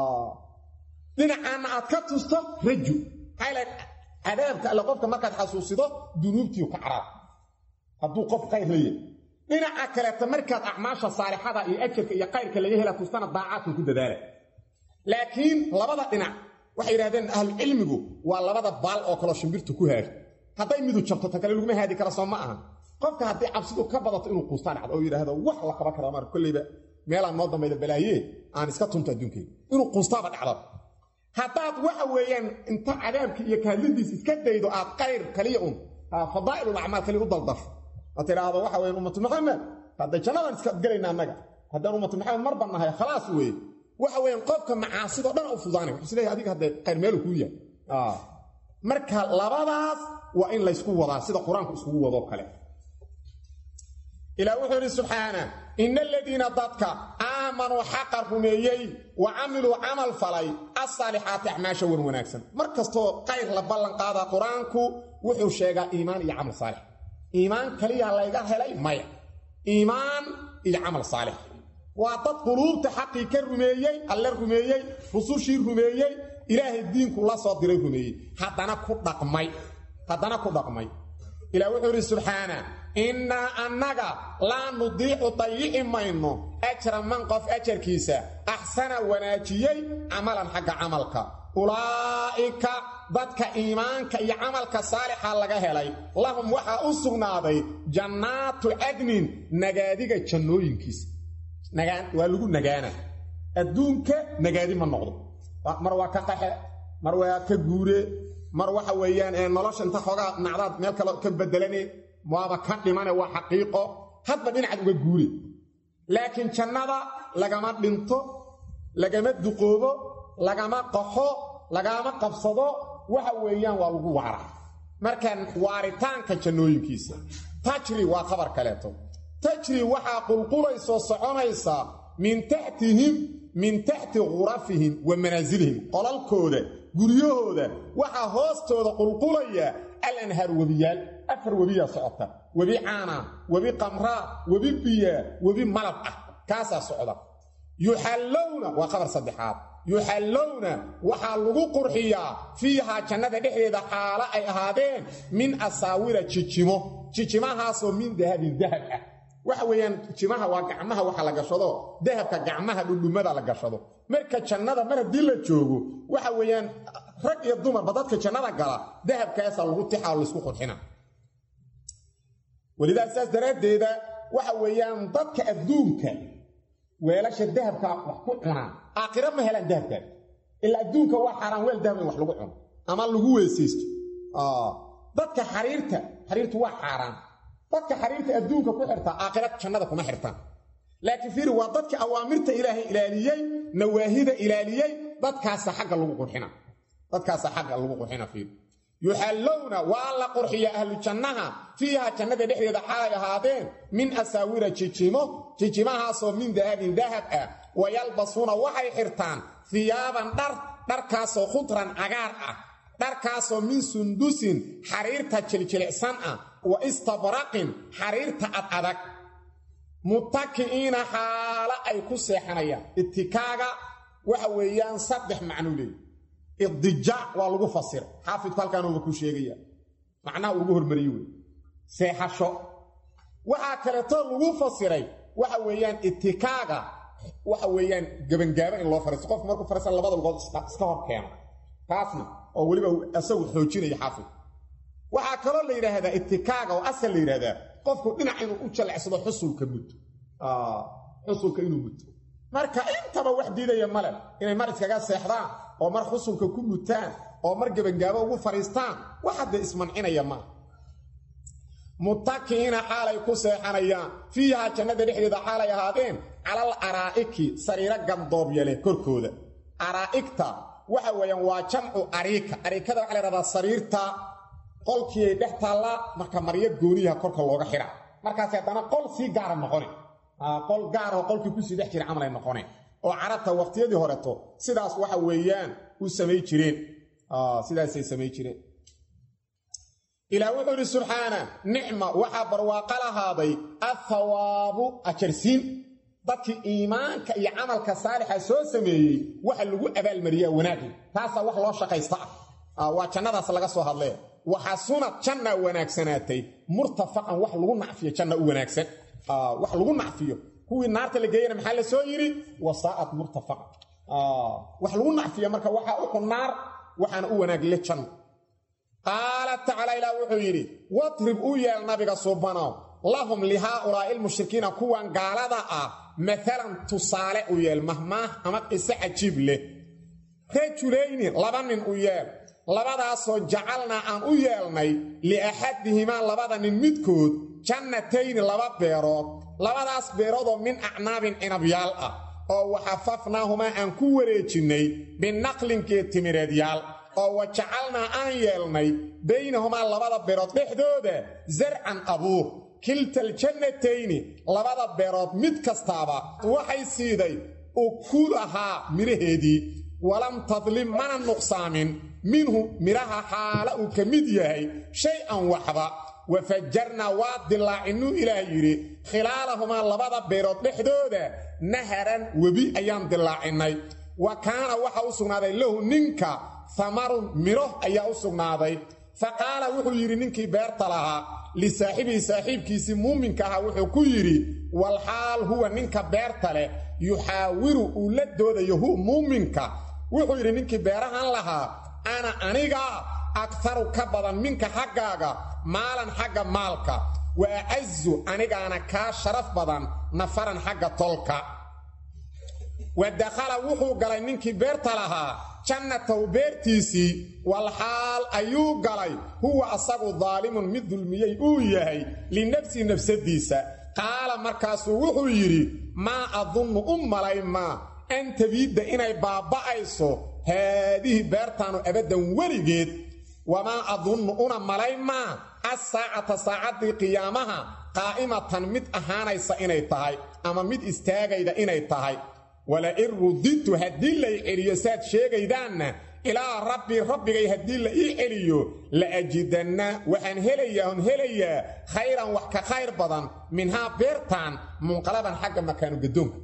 dhinacaanna aad ka tusto raju maxaa cadaabka alle qofka markaad xasuusido dunuubtiiu ka caraab hadduu qof khayr la yahay dhinaca kaleeta markaad acmaasha saalixada iyo ajarka iyo kayrka laga hela tustana daacaadkan ku dadaala laakiin labada dhinac waxay yidhahdeen ahlucilmigu waa labada baal oo kaloo shimbirtu ku haadho hadday midu jabto tan kale laguma haadi kara soo ma aha qofka haddii cabsidu ka badato inuu quustaan dhacdo oo yidhaahdo wax la qaban kara mar kolleyba meelaan noo dambayda balaayee aan iska tunto adduunkeyga inuu quustaaba dhacdo haddaad waxa weeyaan inta cadaabki iyo kahadlidiis iska daydo aad qayr kaliya un fadaa'ilul acmaal kaliya u daldasho oo tidhaahdo waxa weyan ummatu maxamed hadda jannadaan iska gelayna annaga haddaan ummatu maxamed mar bannahay khalaas weeye waxa weeyaan qofka macaasidoo dhan u fudaanay wuxuu isleeyahay adiga haddee qayr meelu kuu yahay marka labadaas waa in laysku wadaa sida qur-aanku iskugu wadoo kale ilaah wuxuu yidhi subxaana ina aladiina dadka aamanuu xaqa rumeeyey wa camiluu camal falay asaalixaati acmaasha wan wanaagsan mar kastoo qayr la ballan qaadaa qur-aanku wuxuu sheegaa iimaan iyo camal saalix iimaan kaliya layga helay maya iimaan iyo camal saalix waa dad quluubta xaqii ka rumeeyey alle rumeeyey rusushii rumeeyey ilaahay diinku la soo diray rumeeyey haddana ku dhaqmay haddana ku dhaqmay ilah wuxuu idhi subxaana innaa annaga laa nudiicu dayici mayno ajra man qof ajarkiisa axsana wanaajiyey camalan xagga camalka ulaa'ika dadka iimaanka iyo camalka saalixa laga helay lahum waxaa u sugnaaday jannaatu cadnin nagaadiga jannooyinkiisa waa lagu nagaana adduunka nagaadi ma noqdo mar waa ka qaxe mar waa ka guure mar waxa weeyaan nolosha inta xoogaa nacdaad meel kale ka bedelane waaba ka dhimane waa xaqiiqo hadba dhinacaad uga guure laakiin jannada lagama dhinto lagama duqoobo lagama qaxo lagama qabsado waxa weeyaan waa lagu waara markaan waaritaanka jannooyinkiisa tajri waa khabar kaleeto tajri waxaa qulqulaysoo soconaysaa min taxtihim min taxti khurafihim wa manaasilihim qolalkooda guryahooda waxaa hoostooda qulqulaya alanhaar webiyaal afar webiyaa socota webi caana webi qamraa webi biyaa webi malab ah kaasaa socda yuxallowna waa qabar saddexaad yuxallowna waxaa lagu qurxiyaa fiihaa jannada dhexdeeda xaalo ay ahaadeen min asaawira jijimo jijimahaasoo min dahabin dahab ah waxa weeyaan jimaha waa gacmaha waxa la gashado dahabka gacmaha dhudhumada la gashado marka jannada mar haddii la joogo waxa weeyaan rag iyo dumarba dadka jannada gala dahabkaasaa lagu tixaa oo laysku qurxina welidaas saas daraaddeeda waxa weeyaan dadka adduunka weelasha dahabka wax ku cunaan aakhira ma helaan dahabkaas ilaa adduunka waa xaaraan weel dahab in wax lagu cuno ama lagu weesaysto dadka xariirta xariirtu waa xaaraan dadka xariirta adduunka ku xirtaa aakhira jannada kuma xirtaan laakiin fiiri waa dadka awaamirta ilaahay ilaaliyey nawaahida ilaaliyey dadkaasa xagga lagu qurxina dadkaasa xagga lagu qurxina fiiri yuxallowna waa la qurxiya ahlu jannaha fiiha jannada dhexdeeda xaalay ahaadeen min asaawira jijimo jijimahaasoo min dahabin dahab ah wayalbasuuna waxay xirtaan hiyaaban dhar dharkaasoo khudran cagaar ah dharkaasoo min sundusin xariirta jiljilicsan ah wa istabraqin xariirta ad adag muttaki'iina xaalo ay ku seexanayaan itikaaga waxa weeyaan saddex macnuu leey idijaac waa lagu fasira xaafidku halkaanuuba ku sheegaya macnaha ugu hormariye wey seexasho waxaa kaleetoo lagu fasiray waxa weeyaan itikaaga waxa weeyaan gebangaabo in loo fariisto qofku markuu fariisan labada lugood iska hor keeno taasna oo weliba isagu xoojinaya xaafid waxaa kaloo la yidhaahdaa itikaaga oo asal la yidhahdaa qofku dhinac inuu u jalecsado xusulka muddo xusulka inuu muddo marka intaba wax diidaya male inay mar iskaga seexdaan oo mar xusulka ku mutaan oo mar gebangaabo ugu fadhiistaan wax hadda ismancinaya maa muttakiina xaalay ku seexanayaan fiihaa jannada dhexdeeda xaalay ahaadeen calal araa'iki sariiro gandoobyale korkooda araa'igta waxa weeyaan waa jamcu ariika ariikada waxa la ydhahdaa sariirta qolkii ay dhex taallaa marka maryo gooniyaha korka looga xidha markaas haddana qol sii gaara noqone qol gaaraho qolkii kusii dhex jira camalay noqone oo carabta waqtiyadii horeto sidaas waxa weeyaan u samay jireen sidaasay samay jireen ilaah wuxuu idhi subxaana nicma waxaa barwaaqo lahaaday athawaabu ajarsiin dadkii iimaanka iyo camalka saalixa soo sameeyey waxa lagu abaalmariyaa wanaagli taasaa wax loo shaqaysta ah waa jannadaas laga soo hadlee waxasunad janna wanaagsanaatay murtafaqan wax lagu nacfiyo janna u wanaagsan wax lagu nacfiyo kuwii naarta la geeyana maxaa la soo yidhi wasaa'at murtafaqan wax lagu nacfiyo marka waxaa uxun naar waxaana u wanaagle janno qaala tacaala ilaah wuxuu yidhi wadrib u yeel nabiga suubanow lahum lihaaulaa'i ilmushrikiina kuwan gaalada ah maalan tusaale u yeel mahmaah ama qiso cajiib leh rajulayni laba nin u yeel labadaasoo jacalnaa aan u yeelnay liaxadihimaa labada nin midkood jannatayni laba beerood labadaas beeroodoo min acnaabin cinabyaal ah oo waxafafnaahumaa aan ku wareejinnay binaqlinkeed timireedyaal oo wa jacalnaa aan yeelnay baynahumaa labada beerood dhexdooda sarcan abuur kiltaljannatayni labada beerood mid kastaaba waxay siiday ukulahaa midhaheedii walam tadlim mana nuqsaamin minhu midhaha xaala uu ka mid yahay shay-an waxba wafajarnaa waa dilaacinuu ilaah yidhi khilaalahumaa labada beerood dhexdooda naharan webi ayaan dilaacinnay wa kaana waxa u sugnaaday lahu ninka hamarun midho ayaa u sugnaaday fa qaala wuxuu yidhi ninkii beerta lahaa lisaaxibihi saaxiibkiisii muuminka ahaa wuxuu ku yidhi walxaal huwa ninka beerta leh yuxaawiru uu la doodayo hu muuminka wuxuu yidhi ninkii beerahan lahaa ana aniga akharu ka badan minka xaggaaga maalan xagga maalka wa acazu anigaana kaa sharaf badan nafaran xagga tolka wa dakhala wuxuu galay ninkii beerta lahaa jannatahu beertiisii walxaal ayuu galay huwa asagu daalimun mid dulmiyey uu yahay linafsihi nafsadiisa qaala markaasuu wuxuu yidhi maa adunnu u malaymaa an tabiidda inay baaba'ayso haadihi beertaanu abaddan weligeed wamaa adunnu una malaymaa assaacata saacaddii qiyaamaha qaa'imatan mid ahaanaysa inay tahay ama mid istaagayda inay tahay wala in rudidtu haddii lay celiyo saad sheegaydaanna ilaa rabbii rabbigay haddii la ii celiyo la ajidanna waxaan helayaa on helayaa khayran wax ka khayr badan minhaa beertaan munqalaban xagga makaanu gadoonka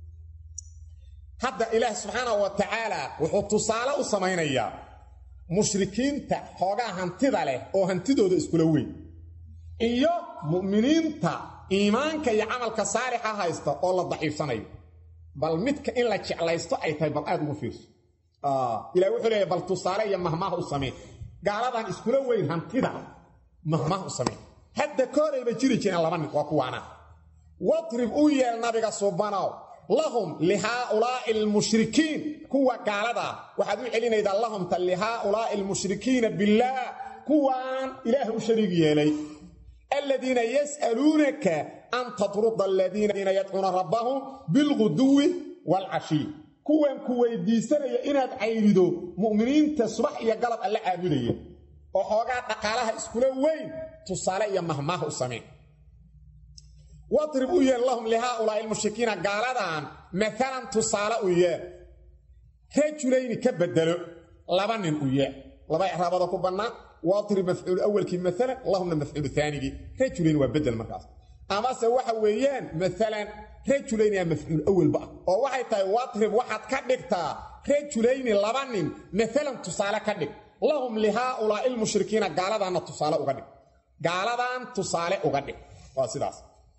hadda ilaah subxaanahu wa tacaala wuxuu tusaale u samaynayaa mushrikiinta xoogaa hantida leh oo hantidooda iskula weyn iyo mu'miniinta iimaanka iyo camalka saalixa haysta oo la daciifsanayo bal midka in la jeclaysto ay tahay bal aad ugu fiirso ilah wuxuu leeyahy bal tusaale iyo mahmaah u samee gaaladan iskula weyn hantida mahmaah u samee hadda koorayba jiri jireen laba nin waa kuwaana watrib u yeel nabiga subanow lahum lihaaulaa'i almushrikiin kuwa gaaladaa waxaad u celinaydaa lahumta lihaaulaa'i almushrikiina billaah kuwaan ilaah u shariig yeelay aladiina yas'aluunaka an tatruda aladiina yadcuuna rabbahum bilguduwi waalcashiy kuwan ku weydiisanaya inaad cayrido mu'miniinta subax iyo galab alla caabudaya oo xoogaa dhaqaalaha iskula weyn tusaale iyo mahmaah u sameen wadrib u yeel lahum lihaaulaa'i almushrikiina gaaladan maalan tusaale u yeel rajulayni ka bedelo laba nin u yeel laba icraabada ku bannaan wadrib mafcuul awalkii maalan lahumna mafcuulu aanigii rajulayn waa bedel markaas amase waxa weeyaan maalan rajulayni aa mafcuul awalba ah oo waxay tahay wadrib waxaad ka dhigtaa rajulayni laba nin maalan tusaale ka dhig lahum lihaaulaa'i almushrikiina gaaladanna tusaale uga dhig gaaladan tusaale uga dhig waa sidaas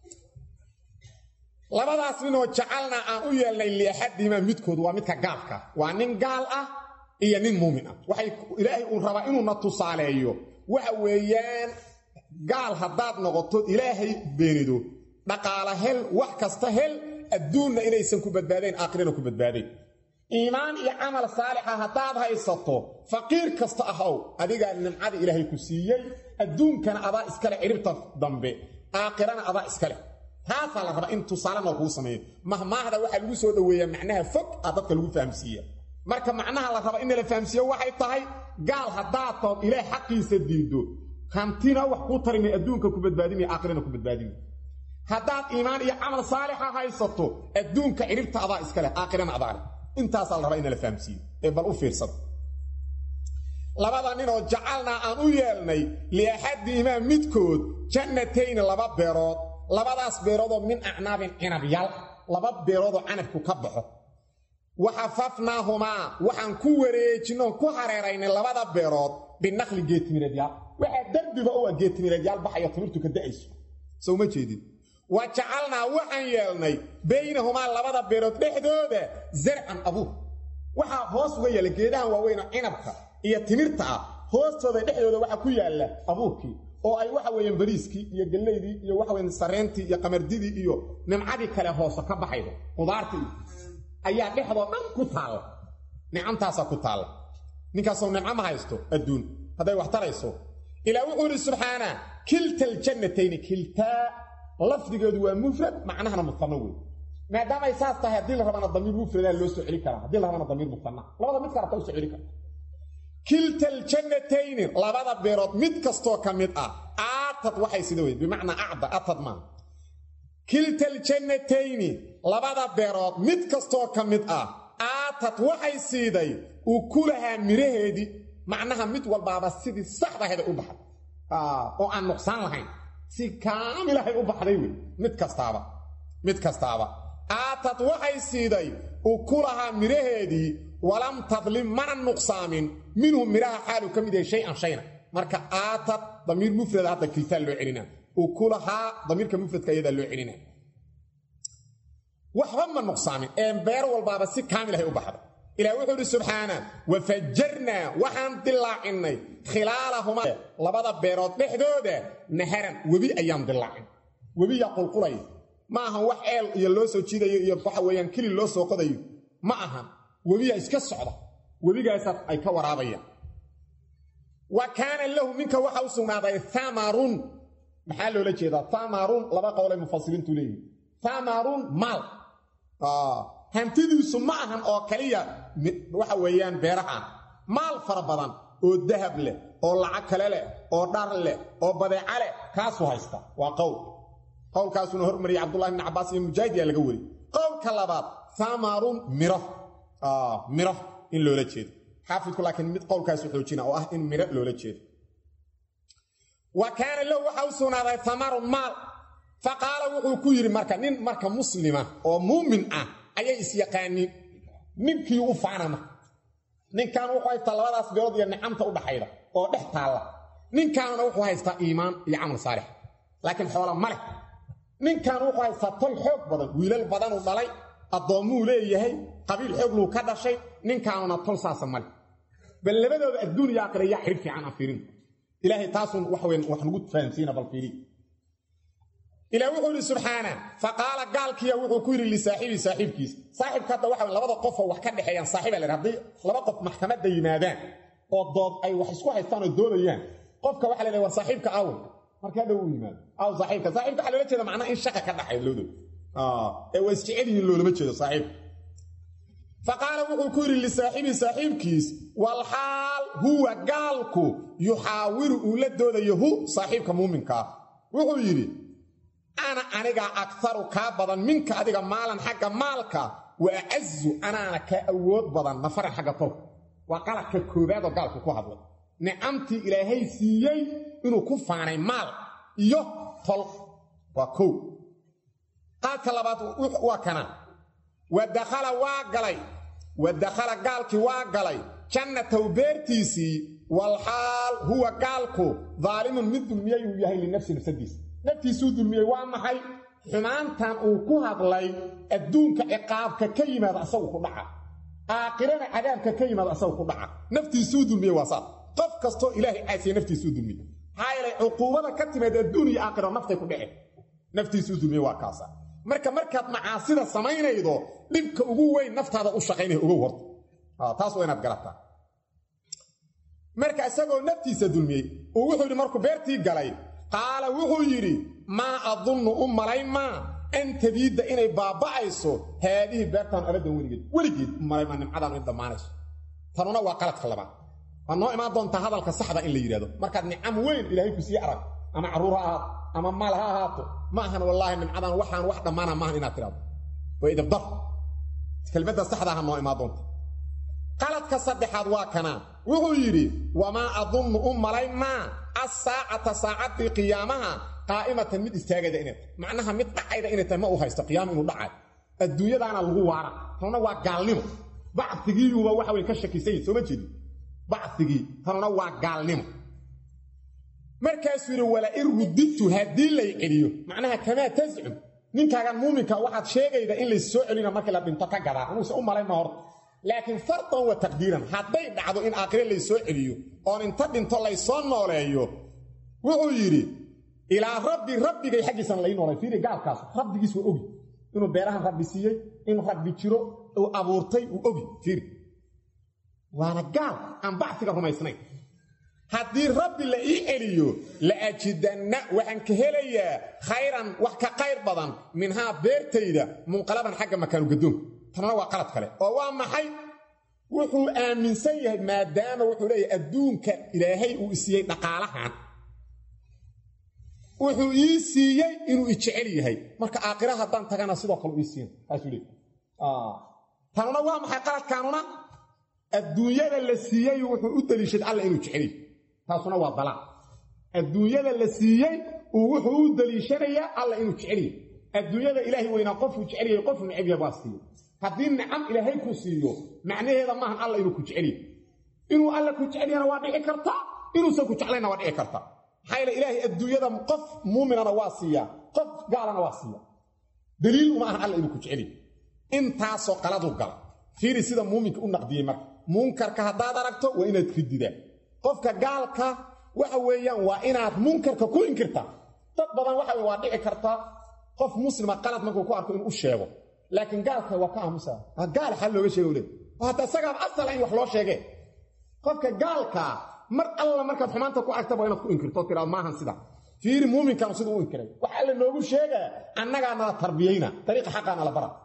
labadaas ninoo jacalna aan u yeelnay liaxadihimaa midkood waa midka gaalka waa nin gaal ah iyo nin muumin ah waxay ilaahay uu rabaa inuuna tusaaleeyo waxa weeyaan gaal haddaad noqoto ilaahay beenido dhaqaala hel wax kasta hel adduunna inaysan ku badbaadayn aakhirana ku badbaadayn iimaan iyo camal saalixa haddaad haysato faqiir kasta ahow adigaa nimcada ilaahay ku siiyey adduunkana adaa iskale ciribta dambe aakhirana adaa iskale taasaa la rabaa in tusaalena kuu sameeyo mahmaahda waxaa lagu soo dhoweeyaa macnaha fog aa dadka lagu fahamsiiya marka macnaha la raba in la fahamsiiyo waxay tahay gaal haddaad tood ilaah xaqiisa diiddo hantina wax kuu tarimay adduunka ku badbaadinaya aakhirana ku badbaadinaya haddaad iimaan iyo camal saalixa haysato adduunka ciribta adaa iskale aakhirana adaa leh intaasaa la rabaa in la fahamsiiyo ee bal u fiirsada labada ninoo jacalnaa aan u yeelnay liaxadihimaa midkood jannatayni laba beerood labadaas beeroodoo min acnaabin cinabyal laba beeroodoo canabku ka baxo waxafafnaahumaa waxaan ku wareejinnoon ku hareeraynay labada beerood binaqli geetimireedyaal waxaa derbiba u ah geetimireedyaal baxayo timirtu ka da'ayso soo ma jeedin wa jacalnaa waxaan yeelnay baynahumaa labada beerood dhexdooda zarcan abuur waxaa hoos uga yaalla geedahan waaweyna cinabka iyo timirta ah hoostooda dhexdooda waxaa ku yaalla abuurkii oo ay waxa weeyaan bariiskii iyo gallaydii iyo waxa weyan sareentii iyo qamardidii iyo nimcadii kale hoose ka baxaydo qudaartii ayaa dhexdoo dhan ku taalla nicamtaasaa ku taalla ninkaasoo nimco ma haysto adduun hadday wax tarayso ilaa wuxuu idhi subxaana kilta aljannatayni kiltaa lafdigeedu waa mufrad macnahana mutanna wey maadaamay saas tahay haddii la rabana damiir mufradaa loo soo celi karaa haddii la rabana damiir mutanna labada mid karata u soo celi karta kilta aljannatayni labada beerood mid kastoo ka mid ah aatad waxay sida wey bimacnaa acda atad maa kilta aljannatayni labada beerood mid kastoo ka mid ah aatad waxay siiday ukulahaa midhaheedii macnaha mid walbaaba sidii saxdaheeda u baxay oo aan nuqsaan lahayn si kaamilahay u baxday wey mid kastaaba mid kastaaba aatad waxay siiday ukulahaa midhaheedii walam tadlim mana nuqsaamin minhu midhaha xaalu ka mid yahay shay-an shayna marka aatad damiir mufrada hadda kiltaa loo celina ukulahaa damiirka mufradka iyadaa loo celina waxba ma nuqsaamin ee beer walbaaba si kaamilahay u baxda ilah wuxuu idhi subxaana wafajarnaa waxaan dilaacinnay khilaalahumaa labada beerood dhexdooda naharan webi ayaan dilaacin webiyaa qulqulaya ma ahan wax eel iyo loo soo jiidayo iyo waxa weeyaan keli loo soo qodayo ma ahan webiyaa iska socda webigaasaas ay ka waraabayaan wa kaana lahu ninka waxa u sugnaaday amarun maxaa loola jeedaa amarun laba qowlay mufasiriintu leeyihi amarun maal hantidiisu ma ahan oo kaliya waxa weeyaan beeraha maal fara badan oo dahab leh oo lacag kale leh oo dhar leh oo badeeca leh kaasuu haysta waa qowl qowlkaasuna hormariyay cabdullahi bn cabbaas iyo mujaahid yaa laga weri qowlka labaad amarun miro miro in loola jeedo xaafidku laakiin mid qowlkaasu xoojina oo ah in miro loola jeedo wa kaana lahu waxa u sugnaaday amarun maal fa qaala wuxuu ku yidhi marka nin marka muslima oo muumin ah ayay isyaqaaniin ninkii u faanama ninkan wuxuu haystaa labadaas beelood iyo nicamta u dhaxayda oo dhex taalla ninkaanuna wuxuu haystaa iimaan iyo camal saalix laakiin xoola ma leh ninkan wuxuu haystaa tol xoog badan wiilal badanuu dhalay addoommuu leeyahay qabiil xoog luu ka dhashay ninkaanuna tol saasa male bal labadooda adduun iyo aakhira yaa xidhib fiican aan fiirin ilaahay taasun waxweyn wax nagu fahamsiina bal fiiri ilaa wuxuu yidhi subxaana fa qaala gaalkiya wuxuu ku yidhi lisaaxibii saaxiibkiisa saaxibka hadda waxa labada qofoo wax ka dhexeeyaan saaxiba la hadday laba qof maxkamadda yimaadaan oo dood ay wax isku haystaan oo doodayaan qofka waxa la war saaxiibka aw markaa dhow u yimaado aw saaxiibka saaxiibka waxaa loola jeeda macnaha in shaqa ka dhaxay loodo ee waa isjecel yihiin loolama jeedo saaxiibka fa qaala wuxuu ku yidhi lisaaxibii saaxiibkiis walxaal huwa gaalku yuxaawiru uu la doodayo hu saaxiibka muuminkaa wuxuu yidhi ana anigaa aktaru kaa badan minka adiga maalan xagga maalka wa acazu anaana kaa awood badan nafaran xagga tolka waa qaladka koobaadoo gaalku ku hadlay nicamtii ilaahay siiyey inuu ku faanay maal iyo tol waa kow qaadka labaad waa kana wa dakhala waa galay wa dakhala gaalkii waa galay jannataw beertiisii walxaal huwa gaalku daalimun mid dulmiyey uu yahay linafsi nafsadiisa naftiisuu dulmiyey waa maxay xumaantan uu ku hadlay adduunka ciqaabka ka yimaada asagu ku dhaca aakhirana cadaabka ka yimaada asagu ku dhaca naftiisuu dulmiyey waa saas qof kastoo ilaahay caasiya naftiisuu dulmiye maxaa yeelay cuquubada ka timaad adduun iyo aakhiro naftay ku dhece naftiisuu dulmiye waa kaasa marka markaad macaasida samaynaydo dhibka ugu weyn naftaada u shaqaynaya ogow horta taas waa inaad garataa marka isagoo naftiisa dulmiyey uu wuxuu yidhi markuu beertii galay qaala wuxuu yidhi maa adunnu u malayn maa an tabiidda inay baaba'ayso haadihi beertaan abadan weligeed weligeed u malayn maa nimcadaanu in dhammaanayso tanuna waa qaladka labaad waa noo imaan doontaa hadalka saxda in la yidhahdo markaad nicam weyn ilaahay ku sii arag ama carruur ha ahaato ama maal ha ahaato ma ahan wallaahi nimcadan waxaan wax dhammaana maahan inaad tidhahdo waa idabdar kelmadda saxdaaha noo imaan doonta qaladka saddexaad waa kanaa wuxuu yidhi wamaa adunnu u malayn maa asaacata saacaddii qiyaamaha qaa'imatan mid istaagayda inay tahay macnaha mid dhacayda inay tahay ma u haysto qiyaama inuu dhacayo adduunyadaana lagu waara tanuna waa gaalnimo bacigiyuuba waxa wey ka shakisanyi sooma jeedi bacigii tanuna waa gaalnimo markaasuu yidhi wala in rudidtu haddii lay celiyo macnaha kamaa tascum ninkaagan muuminka waxaad sheegayda in lays soo celina markii la dhinto ka gadaa anuuse u malayn ma horta laakiin fardan wa taqdiiran hadday dhacdo in aakhire laysoo celiyo oon inta dhinto laysoo nooleeyo wuxuu yidhi ilaa rabbi rabbigay xaggiisana lai noolay fiiri gaalkaas rabbigiis waa ogi inuu beerahan rabbi siiyey in rabbi jiro uu abuurtay uu ogi fiiri waana gaal aan bacsiga rumaysnayn haddii rabbi la ii celiyo la ajidanna waxaan ka helayaa khayran wax ka qayr badan minhaa beertayda munqalaban xagga makaanu gadoonka tanna waa qalad kale oo waa maxay wuxuu aaminsan yahay maadaama wuxuu leeyahay adduunka ilaahay uu isiiyey dhaqaalahan wuxuu ii siiyey inuu ijecel yahay marka aakhira haddaan tagana sidoo kale ii siiyan taasuu leey tanuna waa maxay qaladkaanuna adduunyada la siiyey wuxuu u daliishaday alla inuu jecel yahay taasuna waa dalaaq adduunyada la siiyey uu wuxuu u daliishanayaa alla inuu jeceliya adduunyada ilaahay weynaa qofuu jecelyahay qofu necebya baa siiyo haddii nicam ilaahay ku siiyo macnaheeda maahan alla inuu ku jecelyahy inuu alla ku jecelyana waa dhici kartaa inuusan ku jeclayna waa dhici kartaa maxaa yeele ilaahay adduunyada qof muuminana waa siiyaa qof gaalana waa siiya daliil uma ahan alla inuu ku jecelyahy intaasoo qaladuu gala fiiri sida muuminka u naqdiyey marka munkarka haddaad aragto waa inaad rididaa qofka gaalka waxa weeyaan waa inaad munkarka ku inkirtaa dad badan waxa waa dhici kartaa qof muslima qalad markuu ku arko inuu u sheego laakiin gaalka waa ka aamusa gaal xal looga sheego le hadda isagaab asala in wax loo sheegee qofka gaalkaa mar alla markaad xumaanta ku argta waa inaad ku inkirto oo tiraado maahan sida fiiri muuminkan siduu u inkiray wax alla noogu sheegaa annagaa nala tarbiyayna dariiqa xaqaa nala bara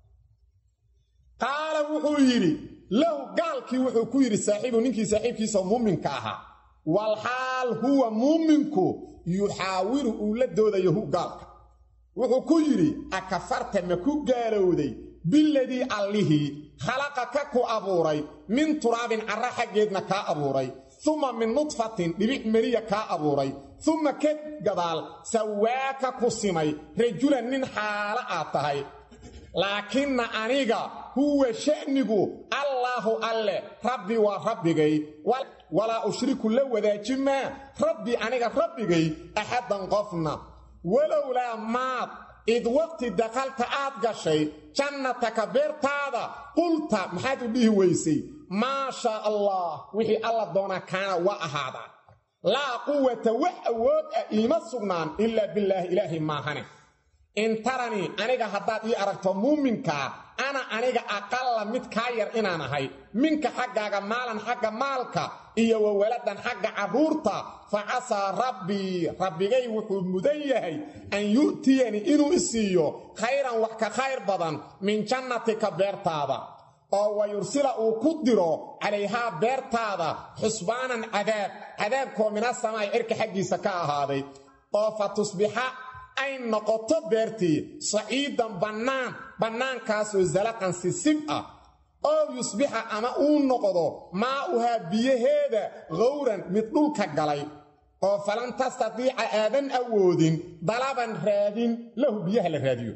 qaala wuxuu yidhi lahu gaalkii wuxuu ku yidhi saaxiibu ninkii saaxiibkiisa muuminka ahaa walxaal huwa muuminku yuxaawiru uu la doodayo hu gaalka wuxuu ku yidhi akafarta ma ku gaalowday biladii allihii khalaqaka ku abuuray min turaabin carra xaggeedna kaa abuuray uma min nudfatin dhibic meliya kaa abuuray uma ka gadaal sawaaka ku simay rajulan nin xaalo aad tahay laakinna aniga huwa sha'nigu allaahu alle rabbi waa rabbigay walaa ushriku la wadaaji maa rabbi aniga rabbigay axaddan qofna walowlaa maad id waqti dakhalta aad gashay jannataka beertaada qulta maxaad u dhihi weysay maa shaa allah wixii alla doonaa kaana waa ahaadaa laa quwata wax awood ah iima sugnaan ilaa billaahi ilaahay maahane in taranii aniga haddaad ii aragto muuminkaa ana aniga aqalla mid kaa yar inaan ahay minka xaggaaga maalan xagga maalka iyo wa waladan xagga carruurta fa casaa rabbii rabbigay wuxuu mudan yahay an yu'tiyanii inuu i siiyo khayran wax ka khayr badan min jannatika beertaada oo wa yursila uu ku diro calayhaa beertaada xusbaanan cadaab cadaabkoo mina samaa'i cirka xaggiisa ka ahaaday oo fa tusbixa ay noqoto beertii saciidan bannaan bannaankaasoo zalaqan sisib ah oo yusbixa ama uu noqdo maa'uhaa biyaheeda khawran mid dhulka galay oo falan tastatiica aadan awoodin dalaban raadin lahu biyaha la raadiyo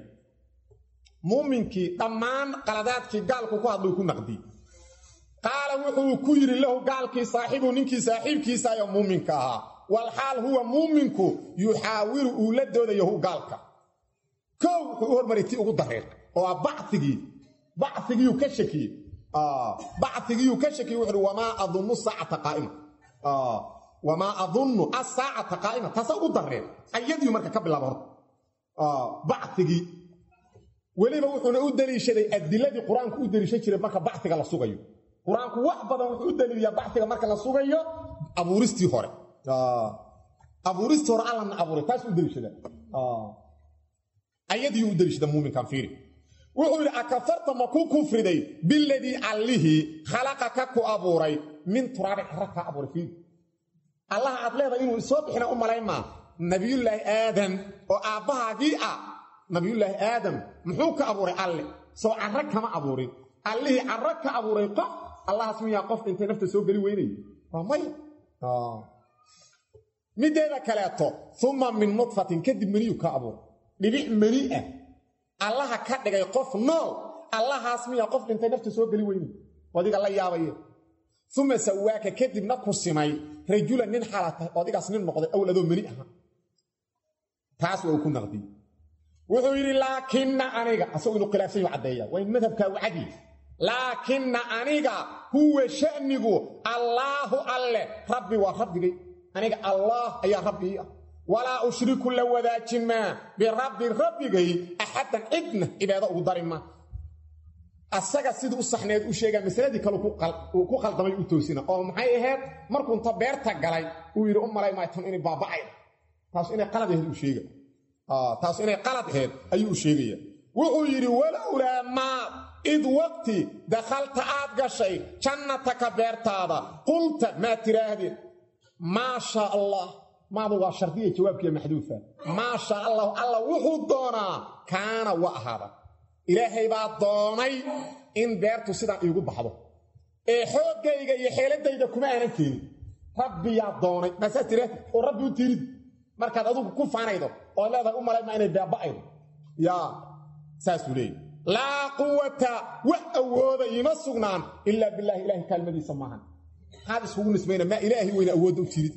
muuminkii dhammaan qaladaadkii gaalku ku hadluu ku naqdi qaala wuxuu ku yidhi lahu gaalkii saaxiibu ninkii saaxiibkiisa ayoo muuminka ahaa walxaal huwa muuminku yuxaawiru uu la doodayo hu gaalka kow wuxuu u hormaray ti ugu dareer oo ah bacigii bacigiyuu ka shakiyey bacigiyuu ka shakiyey wuxuuhi wamaa adunnu saacata qaa'ima wamaa adunnu asaacata qaa'ima taasa ugu dareer ayadiiu marka ka bilaaba horta bacigii weliba wuxuuna u deliishaday adiladii qur-aanku u deliishan jiray marka baciga la sugayo qur-aanku wax badan wuxuu u daliiliyaa baciga marka la sugayo abuuristii hore abuuristii hore allana abuuray taas u deliishada ayadiiu u deliishada muuminkan fiiri wuxuu yidhi akafarta ma ku kufriday biladii allihii khalaqaka ku abuuray min turaabin carra kaa abuuray fiiri allaha aad leedahay inuu isoo bixina u malaymaa nabiyullaahi aadam oo aabbahaagii ah nabiyullaahi aadam muxuu ka abuuray alle soo carro kama abuurin allihii carro ka abuuray qof allahaas miyaa qof intay nafta soo geli weynaya waa maya mideeda kaleeto uma min nudfatin kadib meniyu ka abuuray dhibic meni ah allaha ka dhigay qof nool allahaas miyaa qof dhintay nafta soo geli weynaya adiga la yaabaye uma sawaaka kadibna ku simay rajulan nin xaala tahay oo adigaas nin noqday awl adoo meni aha taas waa uu ku naqdiyey wuxuu yidhi laakinna aniga asagoo inuu khilaafsan yahu caddeeya waa in madhabkaa u cadi laakinna aniga huwa sha'nigu allaahu alle rabbi waa rabbigay aniga allaah ayaa rabbii ah walaa ushriku la wadaajin maa birabbi rabbigay axaddan cidna cibaado ugu dari maa asaga sidii u saxneed u sheegaa masaladii kale uu ku khaldamay u toosina oo maxay ahayd markuunta beerta galay uu yidhi u malay maay tan inay baaba'ayd taas inay qalad ahayd uu sheega taas inay qalad ahayd ayuu u sheegaya wuxuu yidhi walowlaa maa id waqti dakhalta aad gashay jannataka beertaada qulta maa tiraahdeen maa shaa allah maadu waa shardiya jawaabkiiya maxduufa maa shaa allahu alla wuxuu doonaa kaana wa ahaada ilaahay baa doonay in beertu sidaan iigu baxdo ee xooggayga iyo xeeladayda kuma aanan keenin rabbiyaa doonay maasaa tire oo rabbi u tirid markaad adugu ku faanaydo oo leedahay u malayma inay baaba'aydo yaa saasuu leeyay laa quwata wax awooda iima sugnaan ilaa bilaahi ilaahay kaalmadiisa maahan maxaad iskugu nisbayna maa ilaahay weyna awoodda u tirid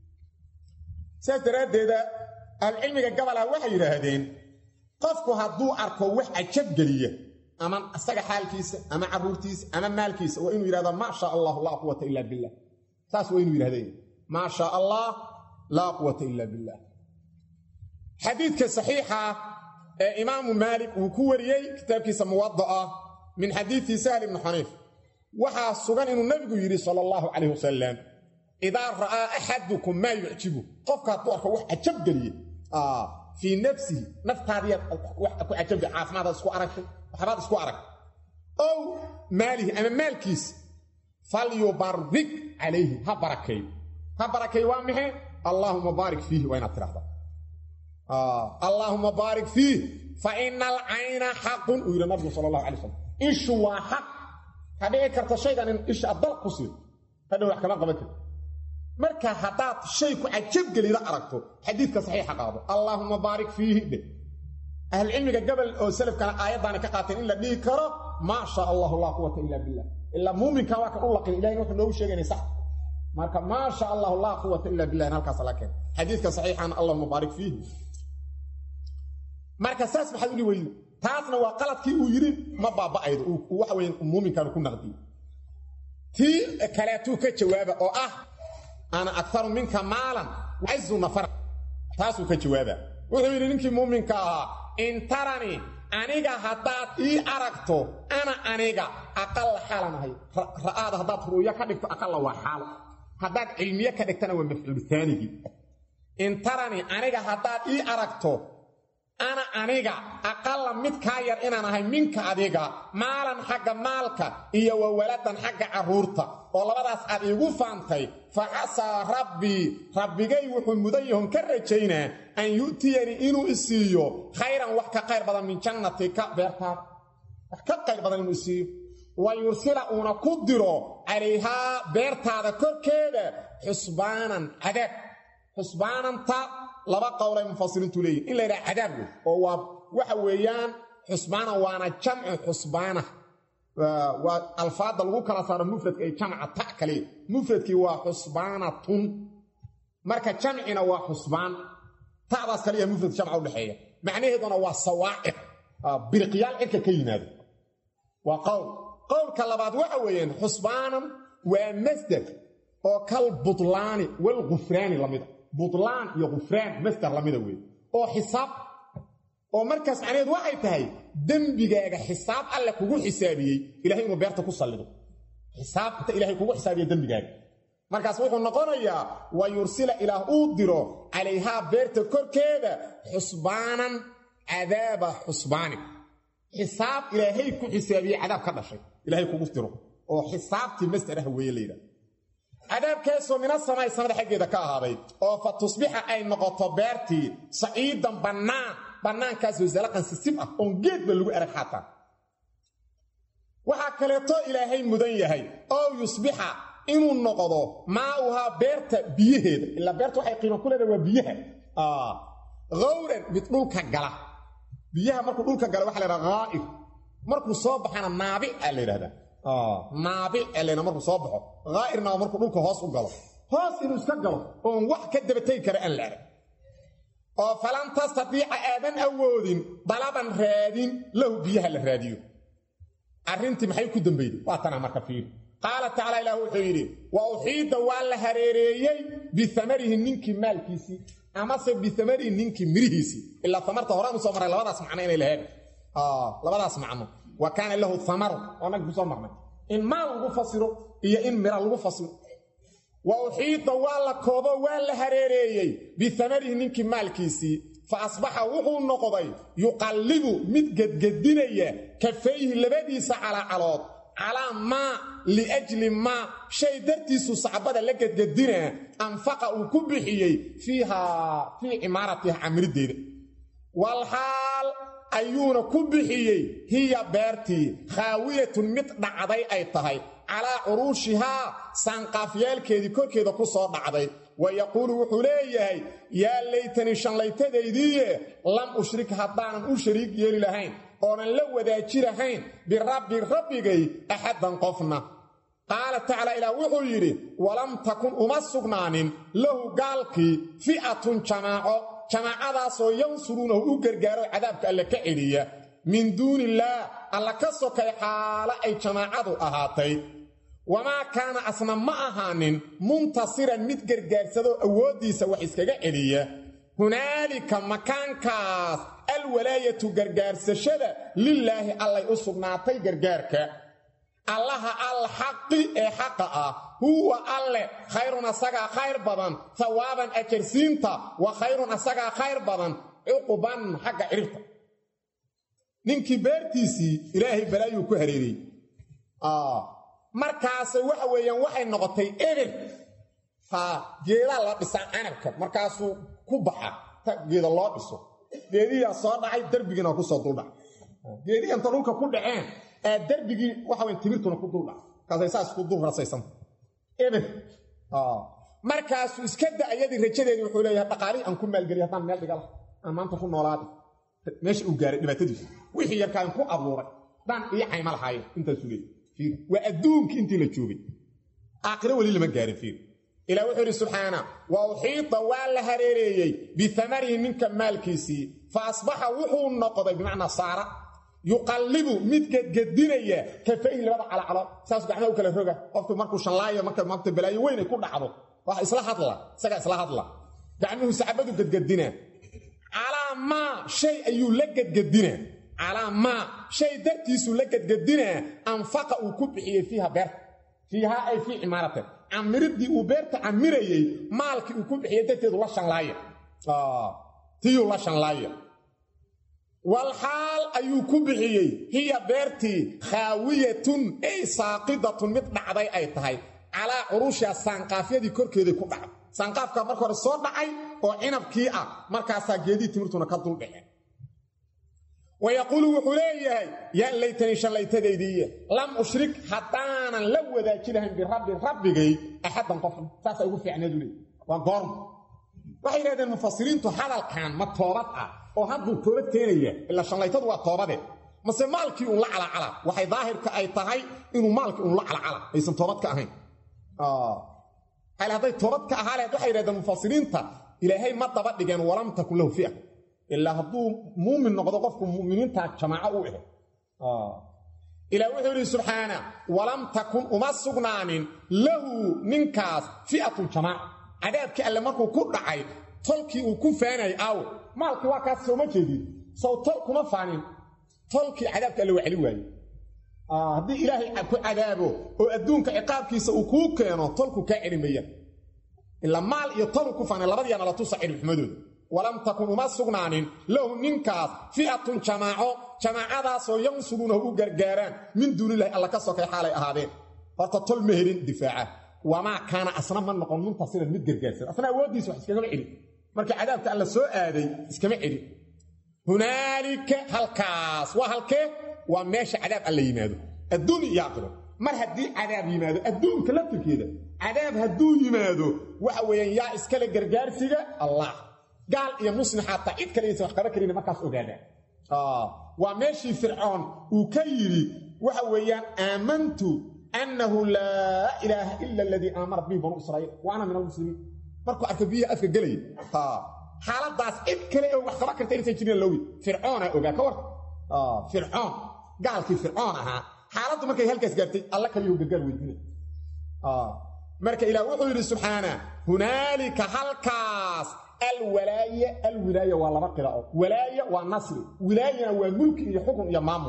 saas daraaddeeda ahlucilmiga gabalaa waxay yidhaahdeen qofku hadduu arko wax cajab geliya ama isaga xaalkiisa ama carruurtiisa ama maalkiisa waa inuu yidhahdo maa shaa allahu laa quwata ila billah saas waa inuu yidhahdeen maa shaa allah laa quwata ila billah xadiidka saxiixa ee imaamu maalik uu ku wariyey kitaabkiisa muwada'a min xadiidi sahl ibni xaniif waxaa sugan inuu nebigu yidhi sala allahu calayh wasalam idaa ra'aa axadukum maa yucjibu qofka hadduu arko wax cajab geliye fii nafsihi naftaadiyaad ku cajabga caafimaadaad isku aragtay waxbaad isku arag ow maalihi ama maalkiisa falyubarik calayhi ha barakeey ha barakeey waa maxay allaahuma baarik fiihi waa inaad tidhahdaa allaahuma baarik fiih fa ina alcayna xaqun uu yidhi nabigu sala allahu alay slam ishu waa xaq ka dhici karta shaygan in isha addal ku siido hadhow wax kama qaban karti marka haddaad shay ku cajabgelida aragto xadiidka saxiixa qaado allaahuma baarik fiihi dhe ahlucilmiga gabal oo salafkana aayaddaana ka qaateen in la dhihi karo maa shaa allahu laa quwata ila billah ilaa muuminka waa kan u laqin ilahin wuxuu noogu sheegayna sax marka maa sha allahu laa quwata ila billah in halkaas la keen xadiidka saxiixana allahuma baarik fiihi marka saas maxaad udhi weydi taasna waa qaladkii uu yidhi ma baaba'aydo uu waxa weya muuminkan ku naqdiyo tii kaleetuu ka jawaaba oo ah ana akaru minka maalan cazu nafar taasuu ka jawaaba wuxuu yidhi ninkii muuminka ahaa in taranii aniga haddaad ii aragto ana aniga aqalla xaalan ahay ra'aada haddaad ru'yo ka dhigto aqalla waa xaalo haddaad cilmiye ka dhigtana waa mafcuul taanigii in taranii aniga haddaad ii aragto ana aniga aqalla mid kaa yar inaan ahay minka adiga maalan xagga maalka iyo wa waladan xagga carruurta oo labadaas aad iigu faantay fa casaa rabbii rabbigay wuxuu mudan yahon ka rajaynaa an yu'tiyanii inuu isiiyo khayran wax ka qayr badan min jannatika beertaada wax ka qayr badan inuu isiiyo wa yursila uuna ku diro calayhaa beertaada korkeeda xusbaanan cadaab xusbaananta laba qowlay mufasiriintu leeyihin in la yidhaha cadaab wey oo waa waxa weeyaan xusbaana waana jamcu xusbaana waa alfaadda lagu kala saaro mufradka ay jamca ta kaliya mufradkii waa xusbaanatun marka jamcina waa xusbaan ta'daas kaliya mufrad jamca udhexeeya macnaheeduna waa sawaaciq biriqyaal cirka ka yimaado waa qowl qowlka labaad waxa weeyaan xusbaanan waa masdar oo kal budlaani walgufraani lamida budlaan iyo gufraan masdar lamida weeye oo xisaab oo markaas macnaheed waxay tahay dembigaaga xisaab alle kugu xisaabiyey ilahay inuu beerta ku sallido xisaabta ilahay kugu xisaabiye dembigaaga markaas wuxuu noqonayaa wa yursila ilaah uu diro calayhaa beerta korkeeda xusbaanan cadaaba xusbaani xisaab ilaahay ku xisaabiyey cadaab ka dhashay ilahay kugu diro oo xisaabtii masdar ah weeye layidhaha cadaabkaasoo mina samay samada xaggeeda ka ahaaday oo fa tusbixa ay noqoto beertii saciidan bannaan bannaankaasoo zalaqan sisib ah oon geedba lagu erag xaataa waxaa kaleeto ilaahay mudan yahay oo yusbixa inuu noqdo maauhaa beerta biyaheeda ilaa beerta waxay qiimo ku leedahay waa biyaha hawran mid dhulka gala biyaha markuu dhulka gala waxa la ydhaha haa'ir markuu soo baxana naabic aa la yidhahdaa naabic elena markuu soo baxo haa'irna waa markuu dhulka hoos u galo hoos inuu iska galo oon wax ka dabategi kara aan la arag oo falan tastatiica aadan awoodin dalaban raadin lahu biyaha la raadiyo arrintii maxay ku dambeyday waa tanaa marka fiiri qaala tacala ilaah wuxuu yidhi wa uxiida waa la hareereeyey biamarihi ninkii maalkiisii amase biamarihi ninkii mirihiisii ilaa amarta horaan usoo maray labadaas macno inay lahayn labadaas macno wa kaana lahu amaru oo nag kusoo marnay in maal lagu fasiro iyo in mira lagu fasiro wa uxiida waa la koobo waa la hareereeyey biamarihi ninkii maalkiisii fa asbaxa wuxuu noqday yuqallibu mid gedgedinaya kafayhi labadiisa calaacalood calaa maa liajli maa shay dartiisu sacbada la gedgedinaa anfaqa uu ku bixiyey fiihaa fii cimaaratiha camiriddeeda walxaal ayuuna ku bixiyey hiya beertii khaawiyatun mid dhacday ay tahay calaa curuushihaa saanqaafyaalkeedii korkeeda ku soo dhacday wa yaquulu wuxuu leeyahay yaa laytanii shanlaytadaydiiye lam ushrik haddaanan u shariig yeeli lahayn oonan la wadaaji lahayn birabbi rabbigay axaddan qofna qaala tacaala ilaah wuxuu yidhi walam takun uma sugnaanin lahu gaalkii fi'atun jamaaco jamaacadaasoo yansuruunahu u gargaaro cadaabka alle ka celiya min duuniillaah alla ka sokay xaalo ay jamaacadu ahaatay wamaa kaana asna ma ahaanin muntasiran mid gargaarsadoo awooddiisa wax iskaga celiya hunaalika makaankaas alwalaayatu gargaarsashada lilaahi allay u sugnaatay gargaarka allaha alxaqi ee xaqa ah huwa alle khayrun asagaa khayr badan hawaaban ajarsiinta wa khayrun asagaa khayr badan cuquban xagga ciribta ninkii beertiisii ilaahay balaayuu ku hareeriyey markaase waxa weeyaan waxay noqotay eber ha geedaa la dhisaa canabka markaasuu ku baxa ta geeda loo dhiso geediyaa soo dhacay derbigiina kusoo duldhac geedii inta dhulka ku dhaceen ee derbigii waxa weyn timirtuna ku duldhac markaasay saas ku dul rasaysanta eber markaasuu iska da ayadii rajadeedii wuxuu leeyahay dhaqaalihii aan ku maalgeliy haddaan meel dhigala aan maanta ku noolaada meesha uu gaaray dhibaatadiisu wixii yarkaan ku abuuray dhan iyo cayma lahaayeen intaasuu leeyay waa adduunkii intii la joogay aakhiro weli lama gaarin fiir ilah wuxuu idhi subxaana wa uxiita waa la hareereeyey biamarihi ninka maalkiisii fa asbaxa wuxuu noqday bimacnaa saara yuqallibu mid gedgedinaya kafayhi labada calacalo saas gacmaha u kala roga qofku markuu shanlaayo marka maanta balaayo weyn ay ku dhacdo wax isla hadla isagaa isla hadla gacmuhu sacbadu gedgedina calaa maa shay ayuu la gedgedinaa calaa maa shay dartiisuu la gedgedinaa anfaqa uu ku bixiyey fiiha beerta fiihaa ay fii cimaarate camiridii uu beerta camirayey maalkii uu ku bixiyey darteedu la shanlaaya tiyuu la shanlaaya walxaal ayuu ku bixiyey hiya beertii khaawiyatun ay saaqidatun mid dhacday ay tahay calaa curuushiha saanqaafyadii korkeeday ku dhacday saanqaafkaa marka hore soo dhacay oo cinabkii ah markaasaa geedii timirtuna ka duldhaceen wa yaquulu wuxuu leeyahay yaa laytanii shallaytadaydiiye lam ushrik haddaanan la wadaaji lahayn birabbi rabbigay axaddan qofna saasaa ugu fiicneedu leey waa goorma waxay yidhahdeen mufasiriintu hadalkan ma toobad ah oo hadduu toobad keenaya ilaa shallaytadu waa toobade mase maalkii uun la calacala waxay daahirka ay tahay inuu maalkii uun la calacala aysan toobad ka ahayn hal hadday toobad ka ahaa lahayd waxay yidhahdeen mufasiriinta ilaahay ma daba dhigeen walam takun lahu fi'a ilaa hadduu muumin noqdo qofku muminiinta jamaaco u ahe ilaa wuxuu yidhi subxaana walam takun uma sugnaanin lahu ninkaas fi'atun jamaaca cadaabkii alle markuu ku dhacay tolkii uu ku faanayay aawo maalkii waa kaas sooma jeedin sow tol kuma faanin tolkii cadaabka alle waa celi waaye haddii ilaahay ku cadaabo oo adduunka ciqaabkiisa uu kuu keeno tolku kaa celi mayaan ilaa maal iyo tolu ku faanay labadiiana la tusa cilmixumadooda walam takun uma sugnaanin lahu ninkaas fi'atun jamaaco jamaacadaasoo yansuruunahu u gargaaraan min duunilahi alla ka sokay xaalay ahaadeen horta tol ma helin difaaca wamaa kaana asna ma noqon muntasiran mid gargaarsan asna awooddiisa wax iskagama celin markii cadaabka alla soo aaday iskama celin hunaalika halkaas waa halkee waa meesha cadaab alla yimaado adduun iyo aakhiro mar haddii cadaab yimaado adduunka laftirkeeda cadaab hadduu yimaado waxa weeyaan yaa iskale gargaarsiga allah gaal iyo muslim xataa cid kale aysan wax qaban karin markaas ogaadaan waa meeshii fircoon uu ka yidhi waxa weeyaan aamantu annahu laa ilaaha ila aladii aamara bihi banuu israa'iil wa ana min almuslimiin markuu arka biyaha afka gelaya xaaladaas cid kale oo wax qaban karta inaysan jirin loogi fircoona ogaa ka war fircoon gaalkii fircoon ahaa xaaladdu markay halkaas gaartay alla kaliyuu gargaar weydiinay marka ilaah wuxuu yidhi subxaana hunaalika halkaas alwalaaya alwilaaya waa laba qiraa'o walaaya waa nasri wilaayana waa mulki iyo xukun iyo maamul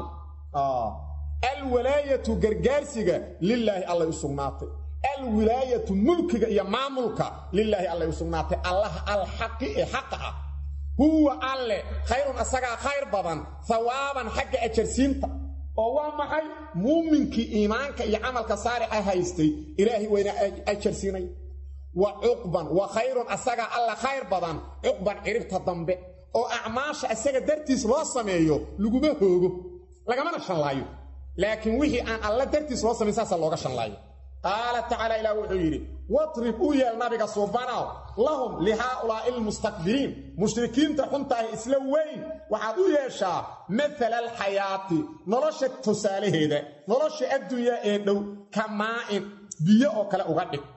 alwalaayatu gargaarsiga lilaahi allay u sugnaatay alwilaayatu mulkiga iyo maamulka lilaahi allay u sugnaatay allaha alxaqi ee xaqa ah huwa alle khayrun asagaa khayr badan hawaaban xagga ajarsiinta oo waa maxay muuminkii iimaanka iyo camalka saalixa haystay ilaahay wayna ajarsiinay wa cuqban wa khayrun asagaa alla khayr badan cuqban ciribta dambe oo acmaasha isaga dartiis loo sameeyo laguma hoogo lagamana shallaayo laakiin wixii aan alla dartiis loo samayn saasa looga shanlaayo qaala tacaala ilaah wuxuu yidhi watrib u yeel nabiga suubanow lahum lihaaulaa'i almustakbiriin mushrikiinta xuntaahi isla weyn waxaad u yeeshaa maala alxayaati nolosha tusaalaheeda nolosha adduunyaa ee dhow ka maa'in biyo oo kale uga dhig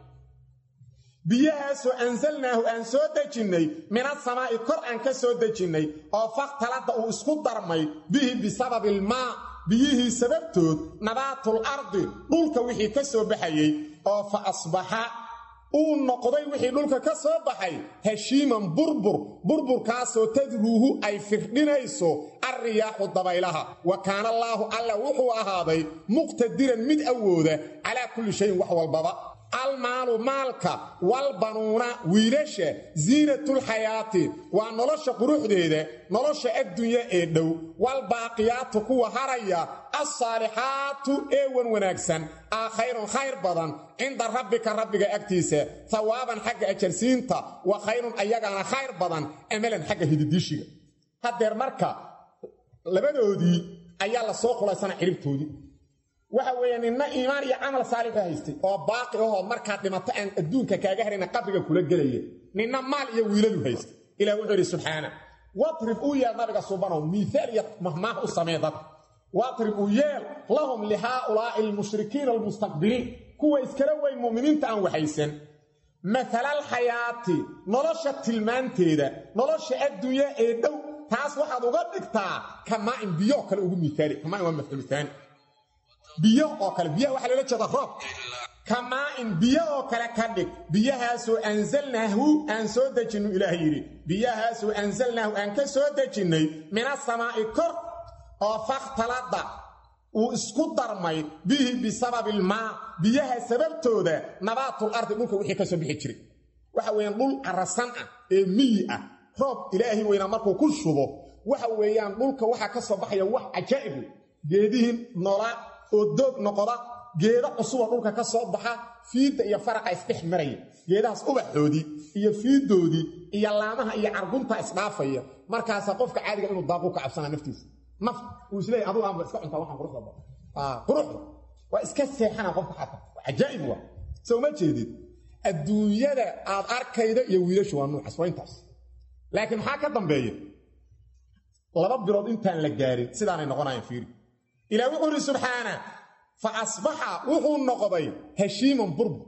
biyahaasoo ansalnaahu aan soo dejinnay minasamaa'i kor aan ka soo dejinnay oo fakhtaladda uu isku darmay bihi bisababi ilmaa biyihii sababtood nabaatul ardi dhulka wixii ka soo baxayey oo fa asbaxa uu noqday wixii dhulka ka soo baxay heshiiman burbur burburkaasoo tadruuhu ay firdhinayso alriyaaxu dabaylaha wa kaana allaahu alla wuxuu ahaaday muqtadiran mid awooda calaa kulli shayin wax walbaba almaalu maalka walbanuuna wiilasha ziinatulxayaati waa nolosha quruxdeeda nolosha addunya ee dhow walbaaqiyaatu kuwa haraya alsaalixaatu ee wan wanaagsan aa khayrun khayr badan cinda rabbika rabbiga agtiisa hawaaban xagga ajarsiinta wa khayrun ayagaana khayr badan amalan xagga hididishiga haddeer marka labadoodii ayaa la soo qulaysana ciribtoodii waxa weeye ninna iimaan iyo camal saalixa haystay oo baaqi ahoo markaad dhimato aan adduunka kaaga harayna qabriga kula gelaya ninna maal iyo wiiladu haystay ilah wuxuu idhi subxaana watrib u yeel nabiga subanow miihaal iyo mahmaah u samee dadka watrib u yeel lahum lihaaulaa'i almushrikiina almustakbiriin kuwa iskala weyn mu'miniinta aan waxaysan mahalalxayaati nolosha tilmaanteeda nolosha adduunya ee dhow taas waxaad uga dhigtaa kamaa'in biyoo kale ugu miaali kamaain waa mafcuulitaani biyo oo kale biyaha waxaa loola jeeda roob kamaa'in biyo oo kale ka dhig biyahaasoo anzalnaahu aan soo dejinnu ilaah yidhi biyahaasoo anzalnaahu aan ka soo dejinnay minasamaa'i kor oo fakhtaladda uu isku darmay bihi bisababi ilmaa biyaha sababtooda nabaatul ardi dhulka wixii ka soo bixi jiray waxa weeyaan dhul carasan ah ee miyi ah roob ilaahay weynaa markuu ku shubo waxa weeyaan dhulka waxaa ka soo baxaya wax cajaa'ibu geedihii noolaa oo doog noqda geeda cusuba dhulka ka soo baxa fiidda iyo faraqa isdhex maraya geedahaas ubaxoodii iyo fiiddoodii iyo laamaha iyo cargunta isdhaafaya markaasaa qofka caadiga inuu daaqu ka cabsanaa naftiisa naf uu isleeyay adugu aanba iska cuntaa waxaan quruxda badan quruxda waa iska seexana qofka xataa cajaa'ib waa soo ma jeedid adduunyada aad arkayda iyo wiilashu waa nuucaas waa intaas laakiin maxaa ka dambeeya laba bilood intaan la gaarin sidaanay noqonayaan fiiri ilah wuxuu idhi subxaana fa asbaxa wuxuu noqday heshiiman burbur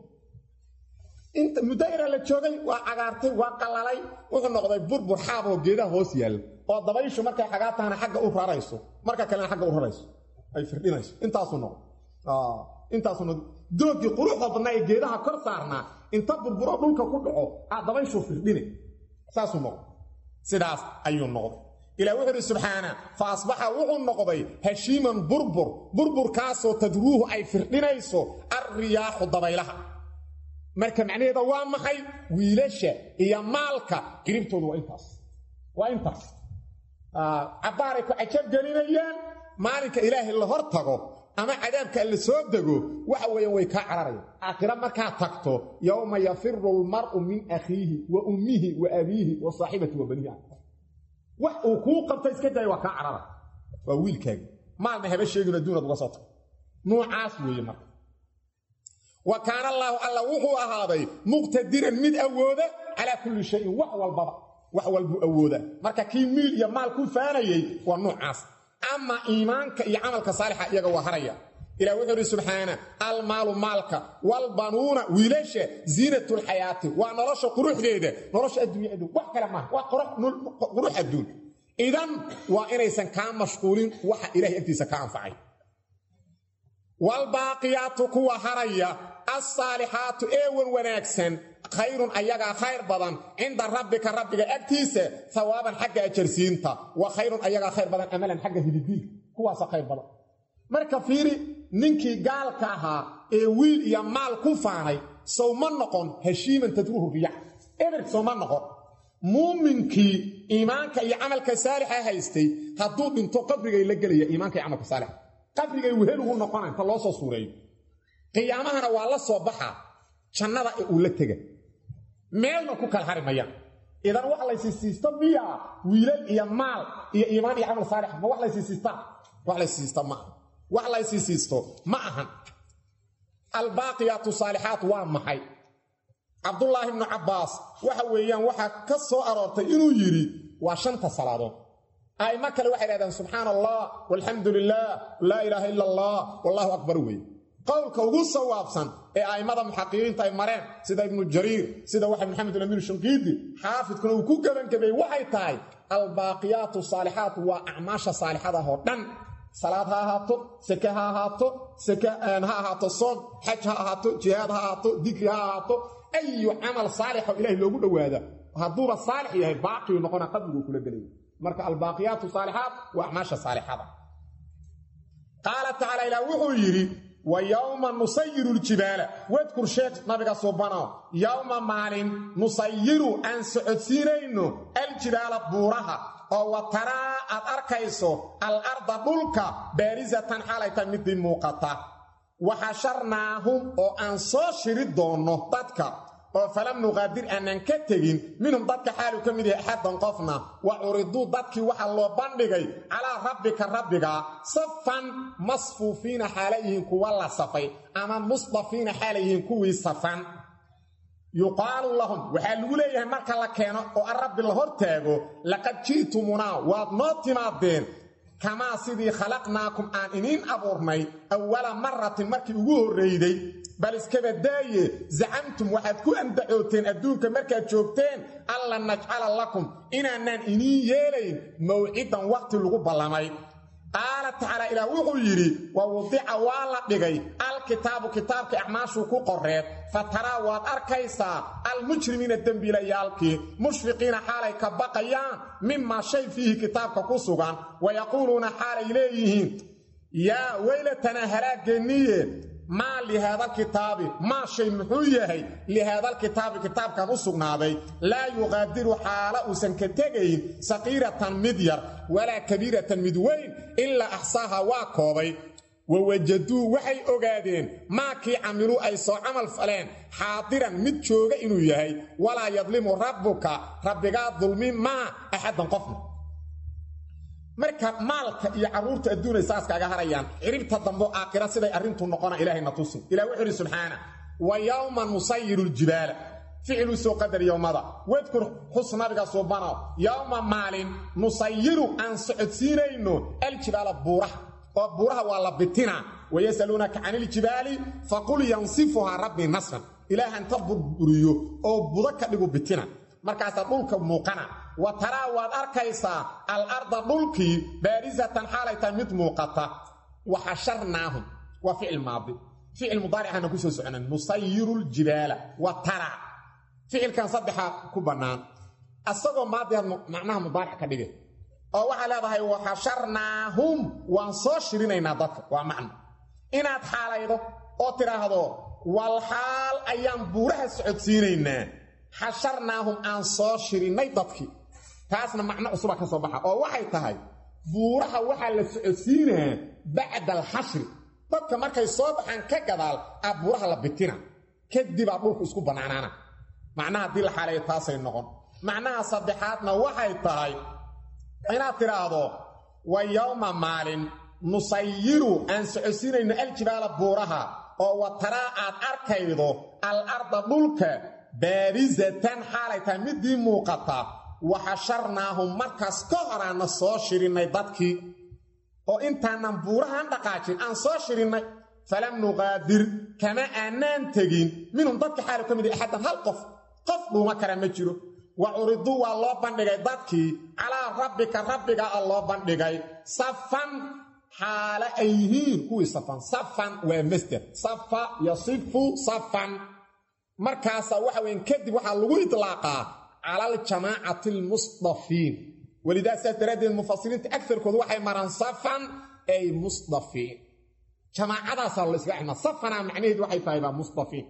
inta muddo yaraa la joogay waa cagaartay waa qalalay wuxuu noqday burbur xaab oo geedaha hoos yaalla oo dabayshu markay xagaa tahana xagga u rarayso marka kalena xagga u rarayso ay firdhinayso intaasuu noqday intaasuu noqday doogii quruxda badnaa ee geedaha kor saarnaa inta burburo dhulka ku dhaco aa dabayshu firdhine saasuu noqday sidaas ayuu noqday ilah wuxuu idhi subxaana fa asbaxa wuxuu noqday heshiiman burbur burburkaasoo tadruuhu ay firdhinayso alriyaaxu dabaylaha marka macnaheeda waa maxay wiilasha iyo maalka qiribtoodu waa intaas waa intaas cabbaaray ku cajab gelinayaan maalinka ilaahay la hor tago ama cadaabka la soo dego waxa weeyaan way kaa cararayaan aakhira markaad tagto yowma yafiru almar'u min akhiihi wa ummihi wa abiihi wa saaxibati wa banihi wax uu kuu qabta iska daaya waa kaa carara waa wiilkaagi maalna haba sheegin adduunaad uga soo tago nuucaas weeye marka wa kaana allaahu alla wuxuu ahaaday muqtadiran mid awooda calaa kulli shayin wax walbaba wax walbuu awooda marka kii miil iyo maal ku faanayey waa nuucaas ama iimaanka iyo camalka saalixa iyaga waa haraya ilah wuxuu idhi subxaana almaalu maalka walbanuuna wiilasha ziinatulxayaati waa nolosha quruxdeeda nolosha adduunya adduun wax kale maaha waa qurux adduun idan waa inaysan kaa mashquulin waxa ilahay agtiisa ka anfacay walbaaqiyaatu kuwa haraya alsaalixaatu eewan wanaagsan khayrun ayagaa khayr badan cinda rabbika rabbiga agtiisa hawaaban xagga ajarsiinta wa khayrun ayagaa khayr badan amalan xagga hididiilka kuwaasa khayr badan marka fiiri ninkii gaalka ahaa ee wiil iyo maal ku faanay sow ma noqon heshiiman tadruuhu riyax eber sow ma noqon muuminkii iimaanka iyo camalka saalixa haystay hadduu dhinto qabrigay la gelaya iimaanka iyo camalka saalixa qabrigay wehel ugu noqona inta loo soo suureeyo qiyaamahana waa la soo baxaa jannada ee uu la tega meelna ku kala hari mayaan idan wax laysiisiisto miyaa wiilal iyo maal iyo iimaan iyo camal saalix ma wax laysiisiistaa wax laysiisiista maaha wax laysiisiisto ma ahan albaaqiyaatu saalixaat waa maxay cabdulaahi ibnu cabbaas waxa weeyaan waxaa ka soo aroortay inuu yidhi waa shanta salaadood a'immo kale waxay dhahdeen subxaana allah walxamdu lilah laa ilaaha ila allah wallahu akbar wey qowlka ugu sawaabsan ee a'immada muxaqiqiinta ay mareen sida ibnu jariir sida waxa maxamed ulamiir shanqiidi xaafidkuna uu ku gebangabeeyey waxay tahay albaaqiyaatu saalixaat waa acmaasha saalixadaah oo dhan salaad ha ahaato seke ha ahaato seke ha ahaato soom xaj ha ahaato jihaad ha ahaato dikri ha ahaato ayu camal saalixo ilahay loogu dhowaada hadduuba saalix yahay baaqiyuu noqona qabriguu kula gelaya marka albaaqiyaatu saalixaat waa acmaasha saalixada qaala tacaala ilaah wuxuu yidhi wa yowma nusayiru ljibaala wadkur sheekh nabiga subano yowma maalin nusayiru aan socodsiinayno aljibaala buuraha oo wa taraa aad arkayso al arda dhulka baarisatan xaalayta midii muuqata waxasharnaahum oo aan soo shiri doonno dadka oo falam nuqaadir aanaan ka tegin minhum dadka xaaluu ka mid yahay axaddan qofna wa curiduu dadkii waxaa loo bandhigay calaa rabbika rabbiga safan masfuufiina xaala yihiin kuwa la safay ama musdafiina xaala yihiin kuwii safan yuqaalu lahum waxaa lagu leeyahay marka la keeno oo an rabbi la hor taago laqad ji'tumunaa waad noo timaadeen kamaa sidii khalaqnaakum aan iniin abuurnay awala maratin markii ugu horrayday bal iskaba daaye zacamtum waxaad ku andacooteen adduunka markaad joogteen alla najcala lakum inaanaan iniin yeelayn mawcidan waqti lagu ballamay qaala tacaala ilaah wuxuu yidhi wa wudica waa la dhigay alkitaabu kitaabka acmaashuu ku qoreed fa taraa waad arkaysaa almujrimiina dembiilayaalkii mushfiqiina xaalay ka baqayaan mimaa shay fiihi kitaabka ku sugan wa yaquuluuna xaalay leeyihiin yaa weylatanaa halaageenniye maa lihaadalkitaabi maa shay muxuu yahay lihaadalkitaabi kitaabkan u sugnaaday laa yuqaadiru xaala uusan ka tegayn saqiiratan mid yar walaa kabiiratan mid weyn ilaa axsaaha waa koobay wa wajaduu waxay ogaadeen maakii camiluu ay soo camal faleen xaadiran mid jooga inuu yahay walaa yadlimu rabbuka rabbigaa dulmi maa axaddan qofna marka maalka iyo carruurta adduunay saas kaaga harayaan ciribta dambo aakhira siday arrintu noqona ilahayna tusin ilah wuxuu idhi subxaana wa yowma nusayiru ljibaala ficiluu soo qadar yowmada wadkur xus nabiga suubano yowma maalin nusayiru aan socodsiinayno aljibaala buuraha oo buuraha waa la bitina wayasaluunaka can iljibaali faqul yansifuhaa rabbii nasfan ilaah inta burburiyo oo budo ka dhigu bitina markaasaa dhulka muuqana wa taraa waad arkaysaa al arda dhulkii baarisatan xaalay tahay mid muuqata wa xasharnaahum waa ficil maadi ficil mudaaricana ku soo soconan nusayiru ljibaala wa taraa ficilkan saddexa ku bannaan asagoo maadiaad macnaha mudaaric ka dhige oo waxaa leedahay wa xasharnaahum waan soo shirinaynaa dadka waa macno inaad xaalaydo oo tidhaahdo wal xaal ayaan buuraha socodsiinaynaa xasharnaahum aan soo shirinnay dadkii taasna macno cusuba ka soo baxa oo waxay tahay buuraha waxaa la socodsiinaa bacda alxashri dadka markay soo baxaan ka gadaal aa buuraha la bitina kadibaa dhulku isku bannaanaana macnaha haddii la xaaleeyo taasay noqon macnaha saddexaadna waxay tahay inaad tidhaahdo wa yowma maalin nusayiru aan socodsiinayno aljibaala buuraha oo wa taraa aad arkaydo al arda dhulka baarisatan xaalay tahay midii muuqata wa xasharnaahum markaas ka horaanna soo shirinnay dadkii oo intaanan buurahan dhaqaajin aan soo shirinnay falam nuqaadir kama aanaan tegin minhum dadka xaalu ka mid yahay axaddan hal qof qof dhuuma kara ma jiro wa curiduu waa loo bandhigay dadkii calaa rabbika rabbiga a loo bandhigay safan xaale ay yihiin kuwii safan safan waa masder safa yasifu safan markaasaa waxa weyn kadib waxaa lagu itlaaqaa cala aljamaacati almusdafiin welidaa saas daraaddeed mufasiriinta agarkoodu waxay maraan safan ay musdafiin jamaacadaasaa la iskaga xidmaa safanaa macnaheedu waxay tahay baa musdafiin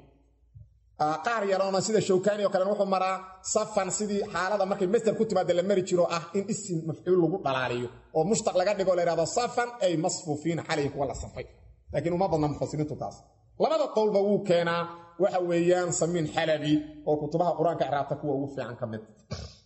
qaar yaroona sida shawkaani oo kalen wuxuu maraa safan sidii xaalada markay masder ku timaada la mari jiro ah in isim mafcuul lagu dhalaaliyo oo mushtaq laga dhigo la yhahdo safan ay masfuufiina xalayhi kuwa la safay laakiin uma badna mufasiriintu taas labada qowlba wuu keenaa waxa weeyaan samiin xalabi oo kutubaha qur-aanka icraabta kuwa ugu fiican ka mid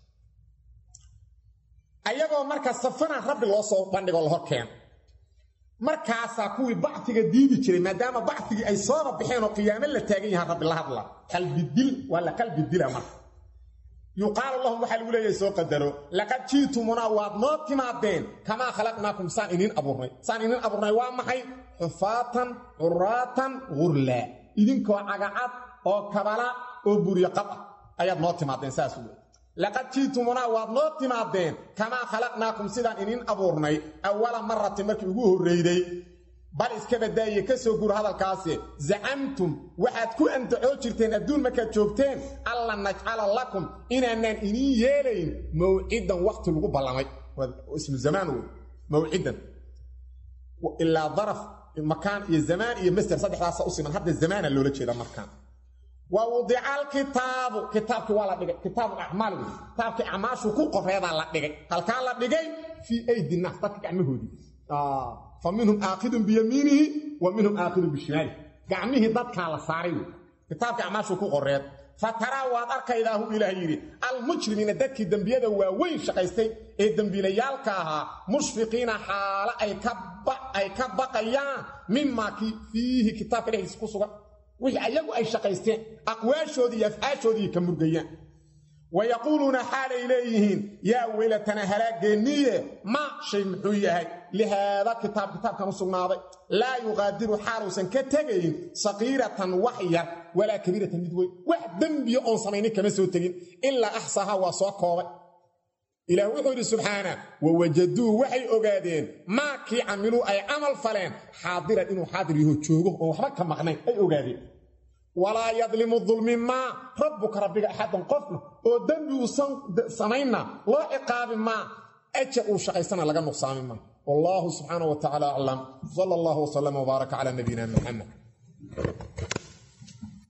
ayagoo marka safana rabbi loo soo bandhigo la hor keeno markaasaa kuwii bacfiga diidi jiray maadaama bacfigii ay sooba baxeen oo qiyaamo la taagan yahaan rabbi la hadla qalbidil waa la qalbidila marka yuqaalu lahum waxaa lagu leeyahay soo qadaro laqad ji'tumunaa waad noo timaadeen kamaa khalaqnaakum saan iniin abuurnay saan iniin abuurnay waa maxay xufaatan curaatan gurlaa idinkoo cagacad oo kabala oo buryo qab ah ayaad noo timaadeen saas wey laqad ji'tumunaa waad noo timaadeen kamaa khalaqnaakum sidaan iniin abuurnay awala maratin markii ugu horrayday bal iska badaaye ka soo guur hadalkaasi zacamtum waxaad ku antacoo jirteen adduun markaad joogteen alla najcala lakum inaanaan iniin yeelayn mawcidan wakhti lagu ballamay ismu zamaan wey mawcidan ilaa daraf makaan iyo zamaan iyo masder saddexdaasa u siman hadda zamaana loola jeeda markaan wa wudica alkitaabu kitaabkii waa la dhigay kitaabu acmaal wey kitaabkii acmaashuu ku qoreedaa la dhigay halkaa la dhigay fii aydi naas dadka gacmahoodii fa minhum aakidun biyamiinihi wa minhum aakidun bishimaalihi gacmihii dadkaa la saaray wey kitaabkii acmaashuu ku qoreed fa taraa waad arkaydaa hu ilaah yidhi almujrimiina dadkii dembiyada waaweyn shaqaystay ee dembiilayaalka ahaa mushfiqiina xaalo ay ka baqayaan mimaa kii fiihi kitaabka dhexdiisa ku sugan wixii ayagu ay shaqaysteen aqwaashoodii iyo afcaashoodii ka murgayaan wa yaquuluuna xaalay leeyihiin yaa weylatana halaageenniye ma shay muxuu yahay lihaada kitaab kitaabkan u sugnaaday laa yuqaadiru xaaluusan ka tegayn saqiiratan wax yar walaa kabiiratan mid weyn wax dembiya oon samaynin kama soo tegin ilaa axsaha waa soo koobay ilaah wuxuu yidhi subxaana wawajaduu waxay ogaadeen maa kii camiluu ay camal faleen xaadiran inuu xaadir yaho joogo oon waxba ka maqnayn ay ogaadeen walaa yadlimu dulmi maa rabbuka rabbiga axadan qofna oo dembi uusan samaynna loo ciqaabi maa ajar uu shaqaysana laga nuqsaami maa wallaahu subxaana wa tacala aclam sala allahu wslam wbaaraka cala nabiyina muxamed